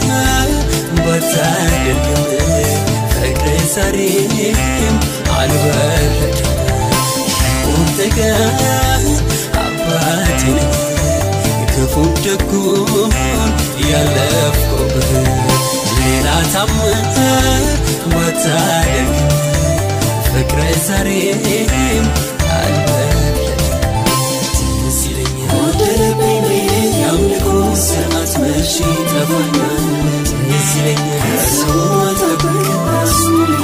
ባታደርግም ፍቅር ዛሬም አልበረድም ቁርጥ ቀን አባቴ ነህ ክፉን ደጉን እያለፍኩበት ሌላ ታምር ባታደርግም ፍቅረ ዛሬም አልበረድም ትዝ ይለኛል ወደረብኝ ብዬ የአምልኮ ስርዓት መቼ ጠፋኛል ትዝ ይለኛል ሰው አልጠብቅ እሱ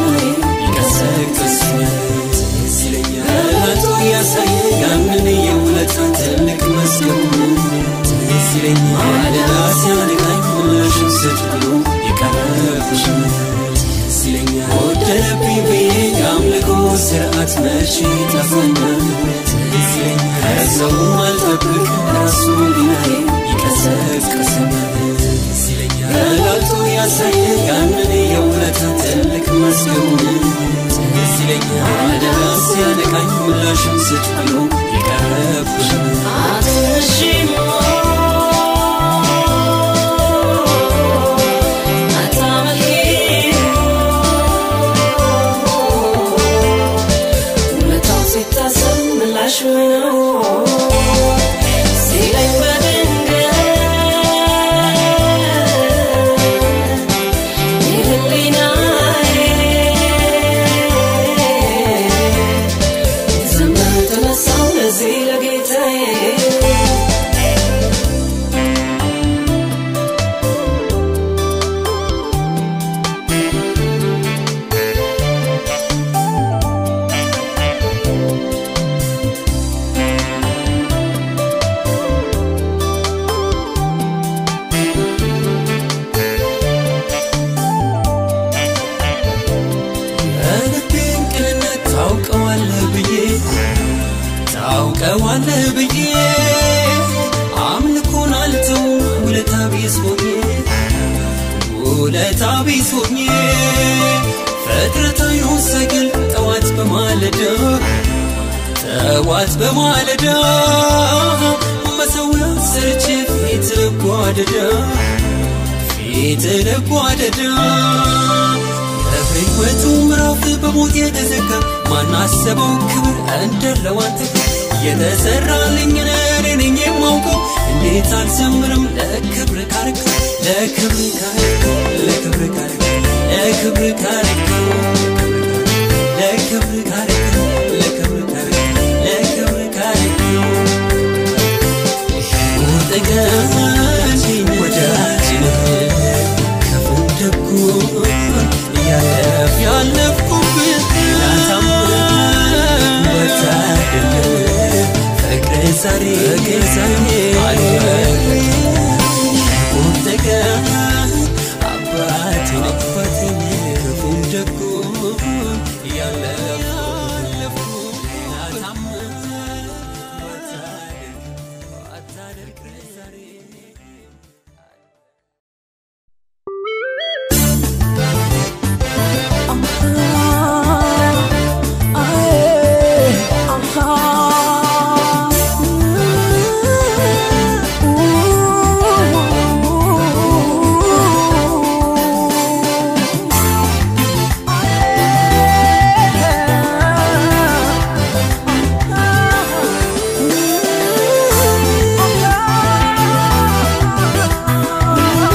ይቀሰቅሰኛል ትዝ ይለኛል አቶ እያሳየ ያንን የውለታ ትልቅ መስገቡ ትዝ ይለኛል ራሴ አልቃኝ ምላሽም ስጥ ብሎ የቀረብሽን ትዝ ይለኛል ወደረብኝ ብዬ የአምልኮ ስርዓት መቼ ጠፋኛል ትዝ ይለኛል ሰው አልጠብቅ ራሱ ሊናዬ ይቀሰቅሰኛል ትዝ ይለኛል አቶ ያሳየ ያንን የውለታ ትልቅ መስገቡን ትዝ ይለኛል ራሴ አለቃኝ ምላሽም ስጥ ብሎ የቀረብሽን የልቤን ቅንነት ታውቀዋለህ ብዬ ታውቀዋለህ ብዬ አምልኮን አልተው ውለታ ቢስ ሆኜ ውለታ ቢስ ሆኜ ፍጥረታዊ ሰግል ጠዋት በማለዳ ጠዋት በማለዳ መሰዊያ ሰርቼ ፊት ልጓደዳ ፊት ልጓደዳ በሕይወቱ ምዕራፍ በሞት የተዘጋ ማናሰበው ክብር እንደለው አንተ የተሰራልኝን እኔ ነኝ የማውቀው እንዴት አልዘምርም ለክብር ካረከው ለክብር ካረከው ለክብር ካረከው ለክብር ካረከው ለክብር ካረከው ለክብር ካረከው ለክብር ካረከው ቁርጥ ቀን ወዳጅ ነህ ክፉም ደጉን እያለፍ ያለፍኩብህ ወታደር ፍቅር ዛሬ ዛሬ አልበረድም ቁርጥ ቀን አባቴ ነህ አባቴ ነህ ክፉም ደጉን እያለፍኩ ወታደር ዛሬ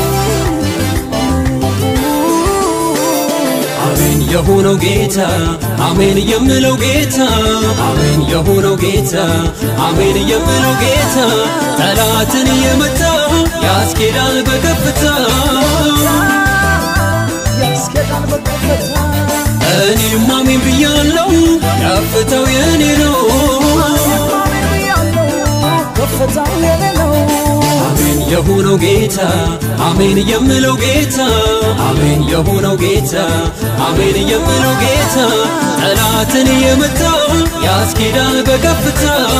አሜን የሆነው ጌታ አሜን የምለው ጌታ አሜን የሆነው ጌታ አሜን የምለው ጌታ ጠላትን የመታ ያስኬዳል በከፍታ ያስኬዳል በከፍታ እኔም አሜን ብያለው ከፍታው የኔ ነው ከፍታው የኔ ነው አሜን የሆነው ጌታ አሜን የምለው ጌታ አሜን የሆነው ጌታ አሜን የምለው ጌታ ጠላትን የመታ ያስኬዳል በከፍታ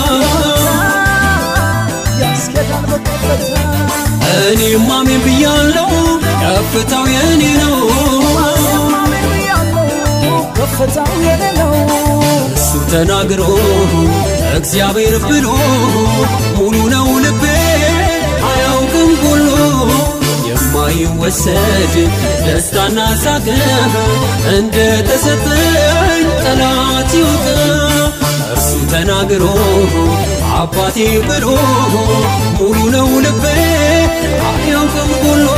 ያስኬዳል በከፍታ እኔም አሜን ብያለው ከፍታው የኔ ነው ከፍታው የኔ ነው እሱ ተናግሮ እግዚአብሔር ብሎ ሙሉ ነው ልቤ አያውቅም ሁሉ የማይወሰድ ደስታና ሳቅ እንደ ተሰጠኝ ጠላት ይውቅ እርሱ ተናግሮ አባቴ ብሎ ሙሉ ነው ልቤ አያውቅም ሁሉ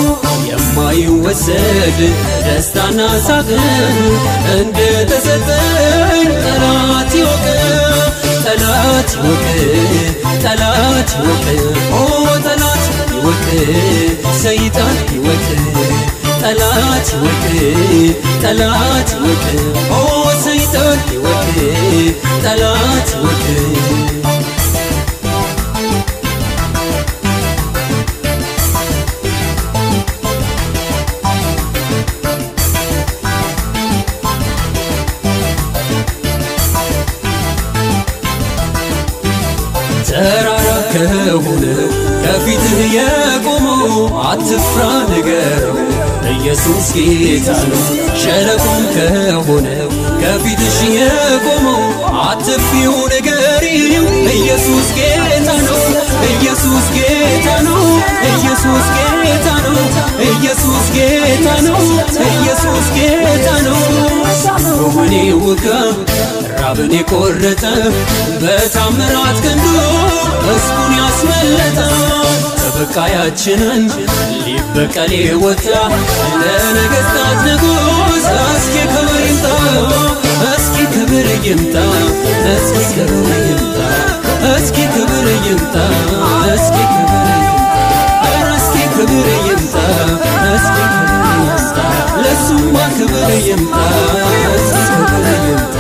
የማይወሰድ ደስታና ሳቅ እንደ ተሰጠኝ ጠላት ይወቅ ጠላት ይወቅ ጠላት ይወቅ ኦ ጠላት ይወቅ ሰይጣን ይወቅ ጠላት ይወቅ ጠላት ይወቅ ኦ ሰይጣን ይወቅ ጠላት ይወቅ ተራራ ከሆነ ከፊትህ የቆመው አትፍራ ንገረው ኢየሱስ ጌታ ነው። ሸለቆም ከሆነ ከፊትሽ የቆመው አትፍሪው ንገሪው ኢየሱስ ጌታ ነው። ኢየሱስ ጌታ ነው። ኢየሱስ ጌታ ነው። ኢየሱስ ጌታ ነው። ኢየሱስ ጌታ ነው። ወኔ ውጋ ራብን የቆረጠ በታምራት ክንዱ ሕዝቡን ያስመለጠ ተበቃያችንን ሊበቀል ወጣ ለነገሥታት ንጉሥ እስኪ ክብር ይምጣ እስኪ ክብር ይምጣ እስኪ ክብር ይምጣ እስኪ ክብር ይምጣ እስኪ ክብር ይምጣ ኧረ እስኪ ክብር ይምጣ እስኪ ክብር ይምጣ ለሱማ ክብር ይምጣ እስኪ ክብር ይምጣ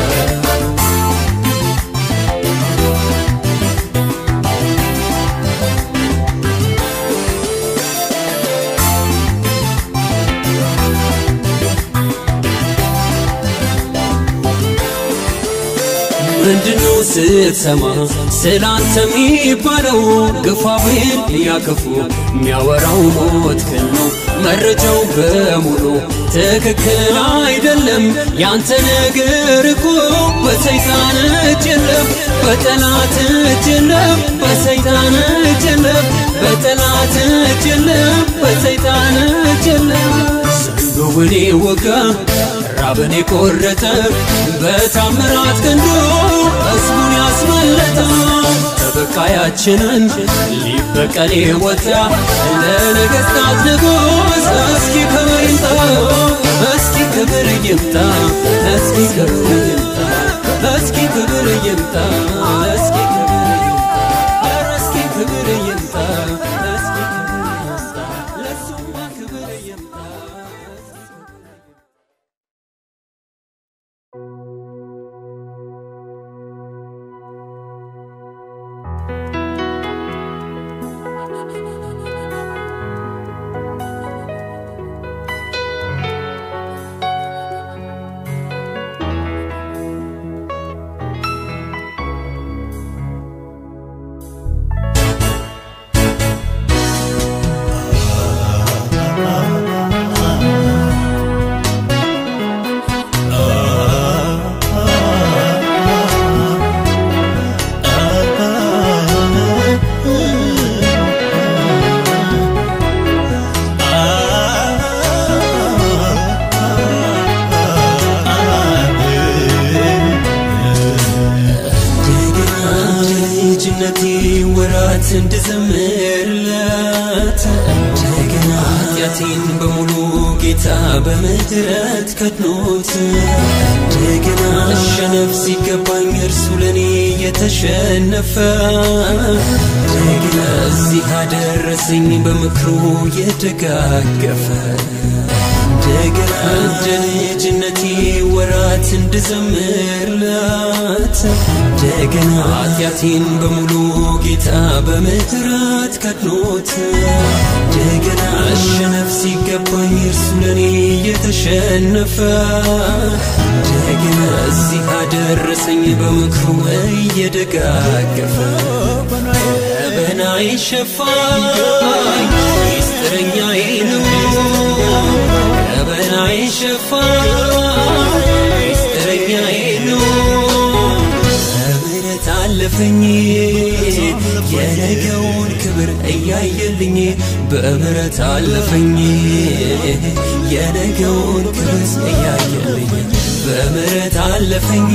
ምንድነው ስትሰማ ስላንተ የሚባለው ግፋ ብል ያክፉ የሚያወራው ሞት ክን ነው መረጃው በሙሉ ትክክል አይደለም ያንተ ነገር እኮ በሰይጣን እጅ የለም በጠላት እጅ የለም በሰይጣን እጅ የለም በጠላት እጅ የለም በሰይጣን እጅ የለም ዘንዶውን ወጋ ራብን የቆረጠ በታምራት ክንዱ ሕዝቡን ያስመለጠ ተበቃያችንን ሊበቀል ወጣ ለነገሥታት ንጉሥ እስኪ ክብር ይምጣ እስኪ ክብር ይምጣ እስኪ ክብር ይምጣ እስኪ ክብር ይምጣ እስኪ ክብር ይምጣ ኧረ እስኪ ክብር ይምጣ እስኪ ክብር ይምጣ ለሱማ ክብር ይምጣ እንደገና ልጅነቴ ወራት እንድዘምርለት እንደገና ኃጢአቴን በሙሉ ጌታ በምሕረት ከድኖት እንደገና መሸነፍ ሲገባኝ እርሱ ለእኔ የተሸነፈ እንደገና እዚህ አደረሰኝ በምክሩ የደጋገፈ እንደገና እንደ ልጅነቴ ወራት እንድዘምርላት እንደገና ኃጢአቴን በሙሉ ጌታ በምሕረት ከድኖት እንደገና መሸነፍ ሲገባኝ እርሱ ለእኔ የተሸነፈ እንደገና እዚህ አደረሰኝ በምክሩ እየደጋገፈ በናይ ሸፋኝ ሚስጥረኛዬ ነው በናይ ሸፋኝ ሚስጥረኛዬ ነው በምሕረት አለፈኝ የነገውን ክብር እያየልኝ በምሕረት አለፈኝ የነገውን ክብር እያየልኝ በምሕረት አለፈኝ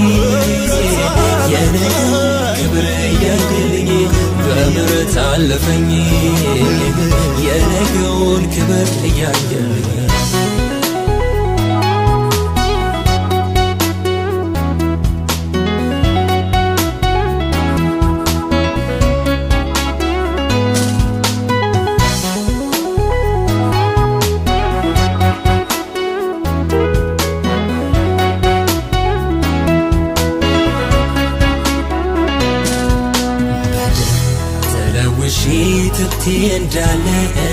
የነገውን ክብር እያየልኝ በምሕረት አለፈኝ የነገውን ክብር እያየልኝ ተለውሼ ትብቴ እንዳለ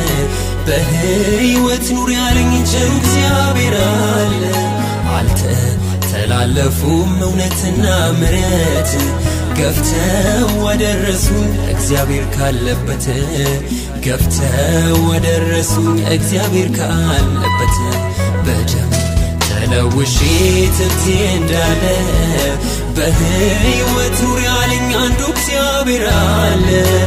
በሕይወት ኑር ያለኝ ቸሩ እግዚአብሔር አለ አልተተላለፉም እውነትና ምረት ገፍተው ወደረሱኝ እግዚአብሔር ካለበት ገፍተው ወደረሱኝ እግዚአብሔር ካለበት በደም ተለውሼ ትብቴ እንዳለ በሕይወት ኑር ያለኝ አንዱ እግዚአብሔር አለ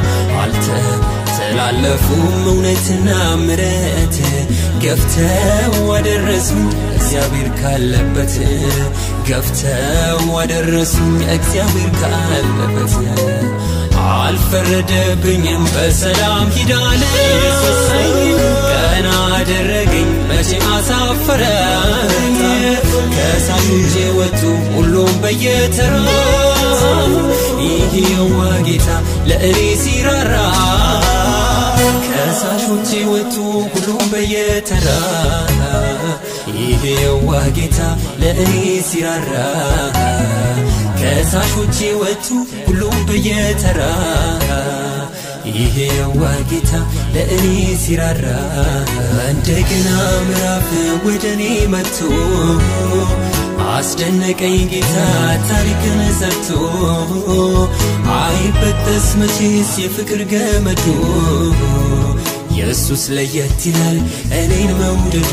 አልተተላለፉም እውነትና ምረት ገፍተው ወደረሱኝ እግዚአብሔር ካለበት ገፍተው ወደረሱኝ እግዚአብሔር ካለበት አልፈረደብኝም በሰላም ሂዳለ ቀና አደረገኝ መቼ አሳፈረኝ ከሳሾቼ ወጡ ሁሉም በየተራ ይሄዋ ጌታ ለእኔ ሲራራ ከሳሾቼ ወጡ ሁሉም በየተራ ይሄዋ ጌታ ለእኔ ሲራራ ከሳሾቼ ወጡ ሁሉም በየተራ ይሄዋ ጌታ ለእኔ ሲራራ እንደገና ምዕራፍ ወደ እኔ መጥቶ አስደነቀኝ ጌታ ታሪክን ሰርቶ አይበጠስ መቼስ የፍቅር ገመዱ ኢየሱስ ለየት ይላል እኔን መውደዱ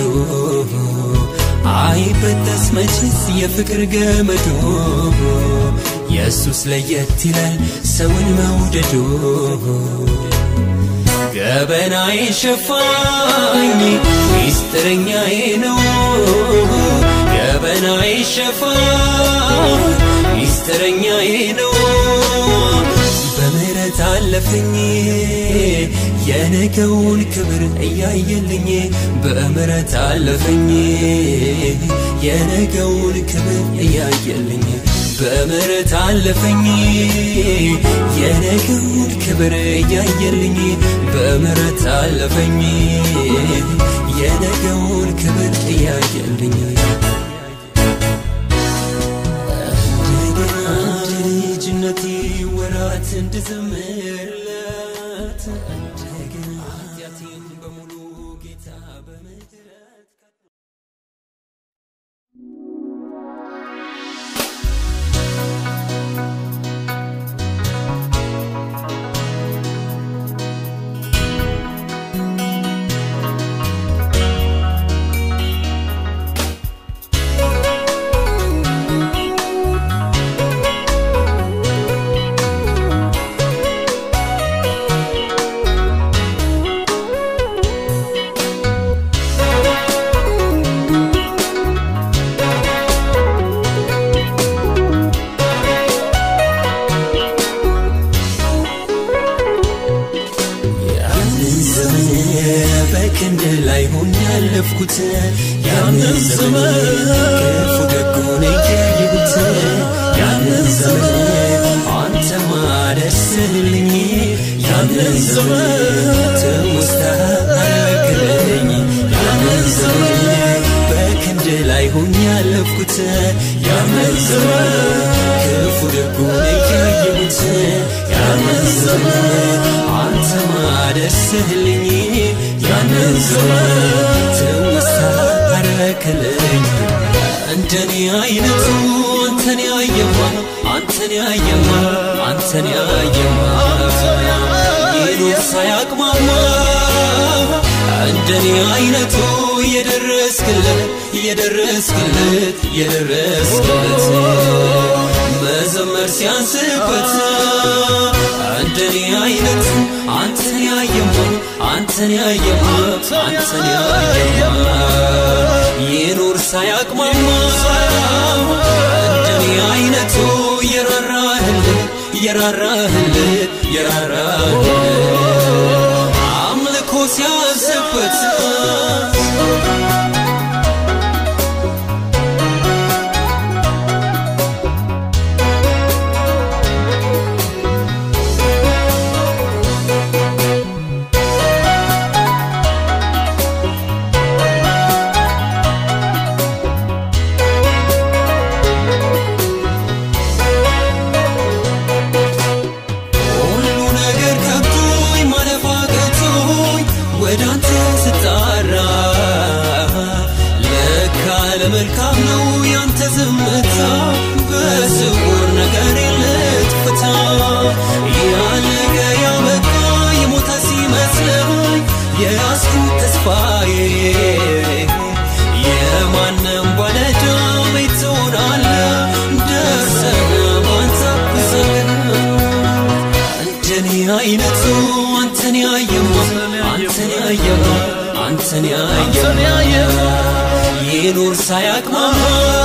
አይበጠስ መቼስ የፍቅር ገመዱ ኢየሱስ ለየት ይላል ሰውን መውደዱ ገበናዬ ሸፋኝ ሚስጥረኛዬ ነው ገበናዬ ሸፋኝ ሚስጥረኛዬ ነው በምህረት አለፈኝ የነገውን ክብር እያየልኝ በምህረት አለፈኝ የነገውን ክብር እያየልኝ በምህረት አለፈኝ የነገውን ክብር እያየልኝ በምህረት አለፈኝ የነገውን ክብር እያየልኝ እንደገና እንደ ልጅነቴ ወራት እንድዘምርለት እንደገና ኃጢአቴን በሙሉ ጌታ በምህረት በክንድ ላይ ሆኜ ያለፍኩት ያንን ዘመን ክፉ ደጉን እያየሁት ያንን ዘመን አንተማ ደርስልኝ ያንን ዘመን ትውስታ አረክልኝ ያንን ዘመን በክንድ ላይ ሆኜ ያለፍኩት ያንን ዘመን ክፉ ደጉን እያየሁት ያንን ዘመን አንተማ ደርስልኝ ያንን ዘመን ትውስታ አረክልኝ እንደኔ አይነቱ አንተን ያየማ አንተን ያየማ አንተን ያየማ ይኑር ሳያቅማማ እንደኔ አይነቱ የደረስክለት የደረስክለት የደረስክለት መዘመር ሲያንስበት እንደኔ አይነቱ አንተን ያየማ አንተን ያየማ አንተን ያየማ ይኑር ሳያቅማማ እንደኔ አይነቱ የራራህለት የራራህለት የራራህለት አምልኮ ሲያንስበት ሁሉ ነገር ከብቶኝ ማለፍ አቅቶኝ ወደ አንተ ስጣራ ለካ ለመልካም ነው ያንተ ዝምታ በስውር ነገር ልትፍታ ያለቀ ያበቃ የሞተ ሲመስለኝ የያዝኩት ተስፋዬ የማንም ባለዕዳ ቤት ትሆናለህ ደርሰህ ባንተ እንደኔ አይነቱ አንተን ያየማ አንተን ያየማ አንተን ያየማ ይኑር ሳያቅማማ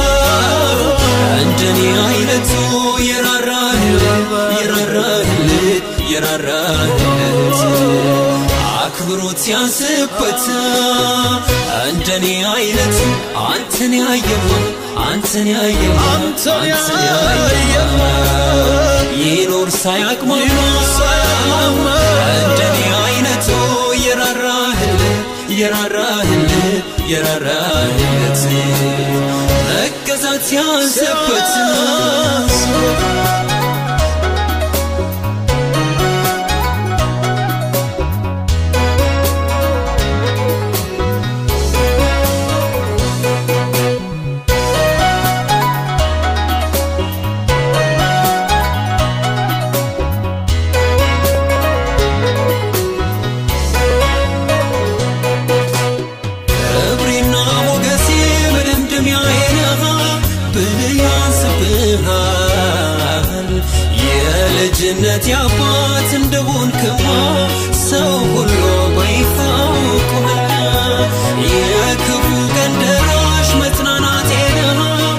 እንደኔ አይነቱ የራራህለት የራራህለት የራራህለት አክብሮት ሲያንስበት እንደኔ አይነት አንተን ያየማ አንተን ያየማ አንተን ያየማ ይኖር ሳያቅማማ እንደኔ አይነቱ የራራህለት የራራህለት የራራህለት መገዛት ሲያንስበት ክብሬና ሞገሴ መደምደሚያዬ ነህ ብልህ ያንስብሃል የልጅነት አባት እንደሆንክማ ሰው ሁሉ በይፋ አውቆሃል የክፉ ቀን ደራሽ መጽናናቴ ነህ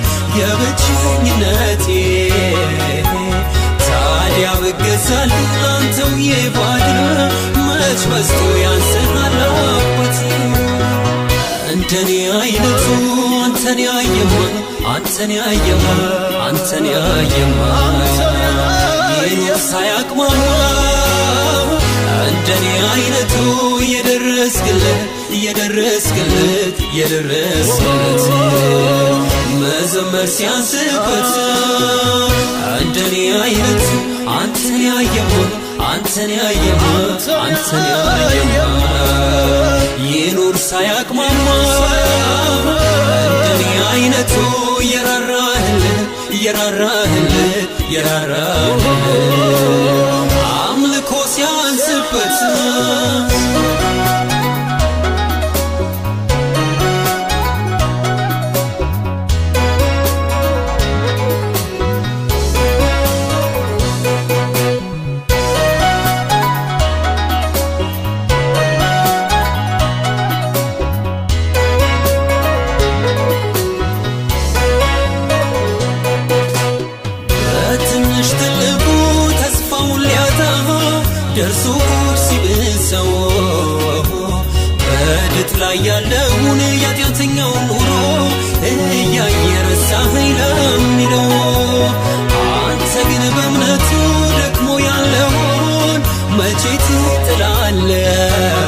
የብቸኝነቴ ታዲያ ብገዛል ላንተው የባድር መች በዝቶ ያንስሃል አባቴ እንደኔ አይነቱ አንተን ያየማ አንተን ያየማ አንተን ያየማ ይኑር ሳያቅማማ እንደኔ አይነቱ የደረስክለት የደረስክለት የደረስክለት መዘመር ሲያንስበት እንደኔ አይነቱ አንተን ያየማ አንተን ያየማ አንተን ያየማ ይኑር ሳያቅማማ እንደኔ አይነቱ የራራህለት የራራህለት የራራህለት አምልኮ ሲያንስበት በትንሽ ትልቁ ተስፋውን ሊያጣ ደርሶ ሲብሰው በድጥ ላይ ያለውን የኃጢአተኛውን ኑሮ እያየ ረሳኸኝ ለሚለው አንተ ግን በእምነቱ ደክሞ ያለውን መቼ ትጥላለህ?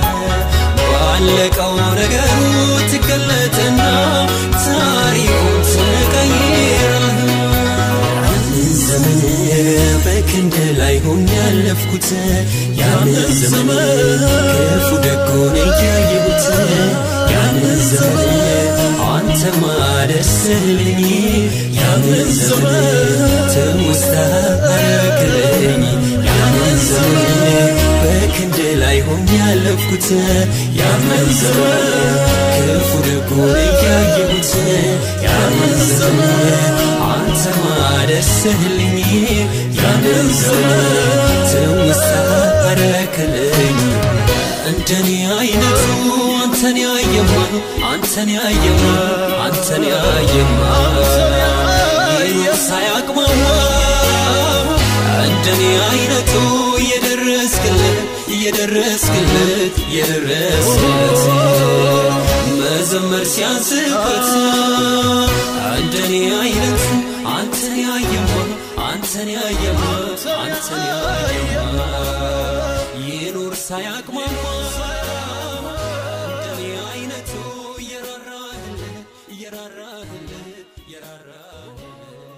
ባለቀው ነገሩ ትገለጥና ታሪኩን ትቀይራለህ። ያንን ዘመን በክንድ ላይ ሆኜ ያለፍኩት ያንን ዘመን ክፉ ደጉን እያየሁት ያንን ዘመን አንተ ማደስልኝ ያንን ዘመን ትውስታ አረክልኝ ያንን ዘመን በክንድ ላይ ሆኜ ያለፍኩት ያንን ዘመን ክፉ ደጉን እያየሁት ያንን ዘመን አንተ ማደስልኝ ያንን ዘመን ትውስታ አረክልኝ እንደኔ አይነቱ አንተን ያየማ አንተን ያየማ አንተን ያየማ ይኖር ሳያቅማማ እንደኔ አይነቱ የደረስክለት የደረስክለት የደረስክለት መዘመር ሲያንስበት እንደኔ አይነቱ አንተን ያየማ አንተን ያየማ አንተን ያየማ ይኑር ሳያቅማማ እንደኔ አይነቱ የራራህለት የራራህለት የራራህለት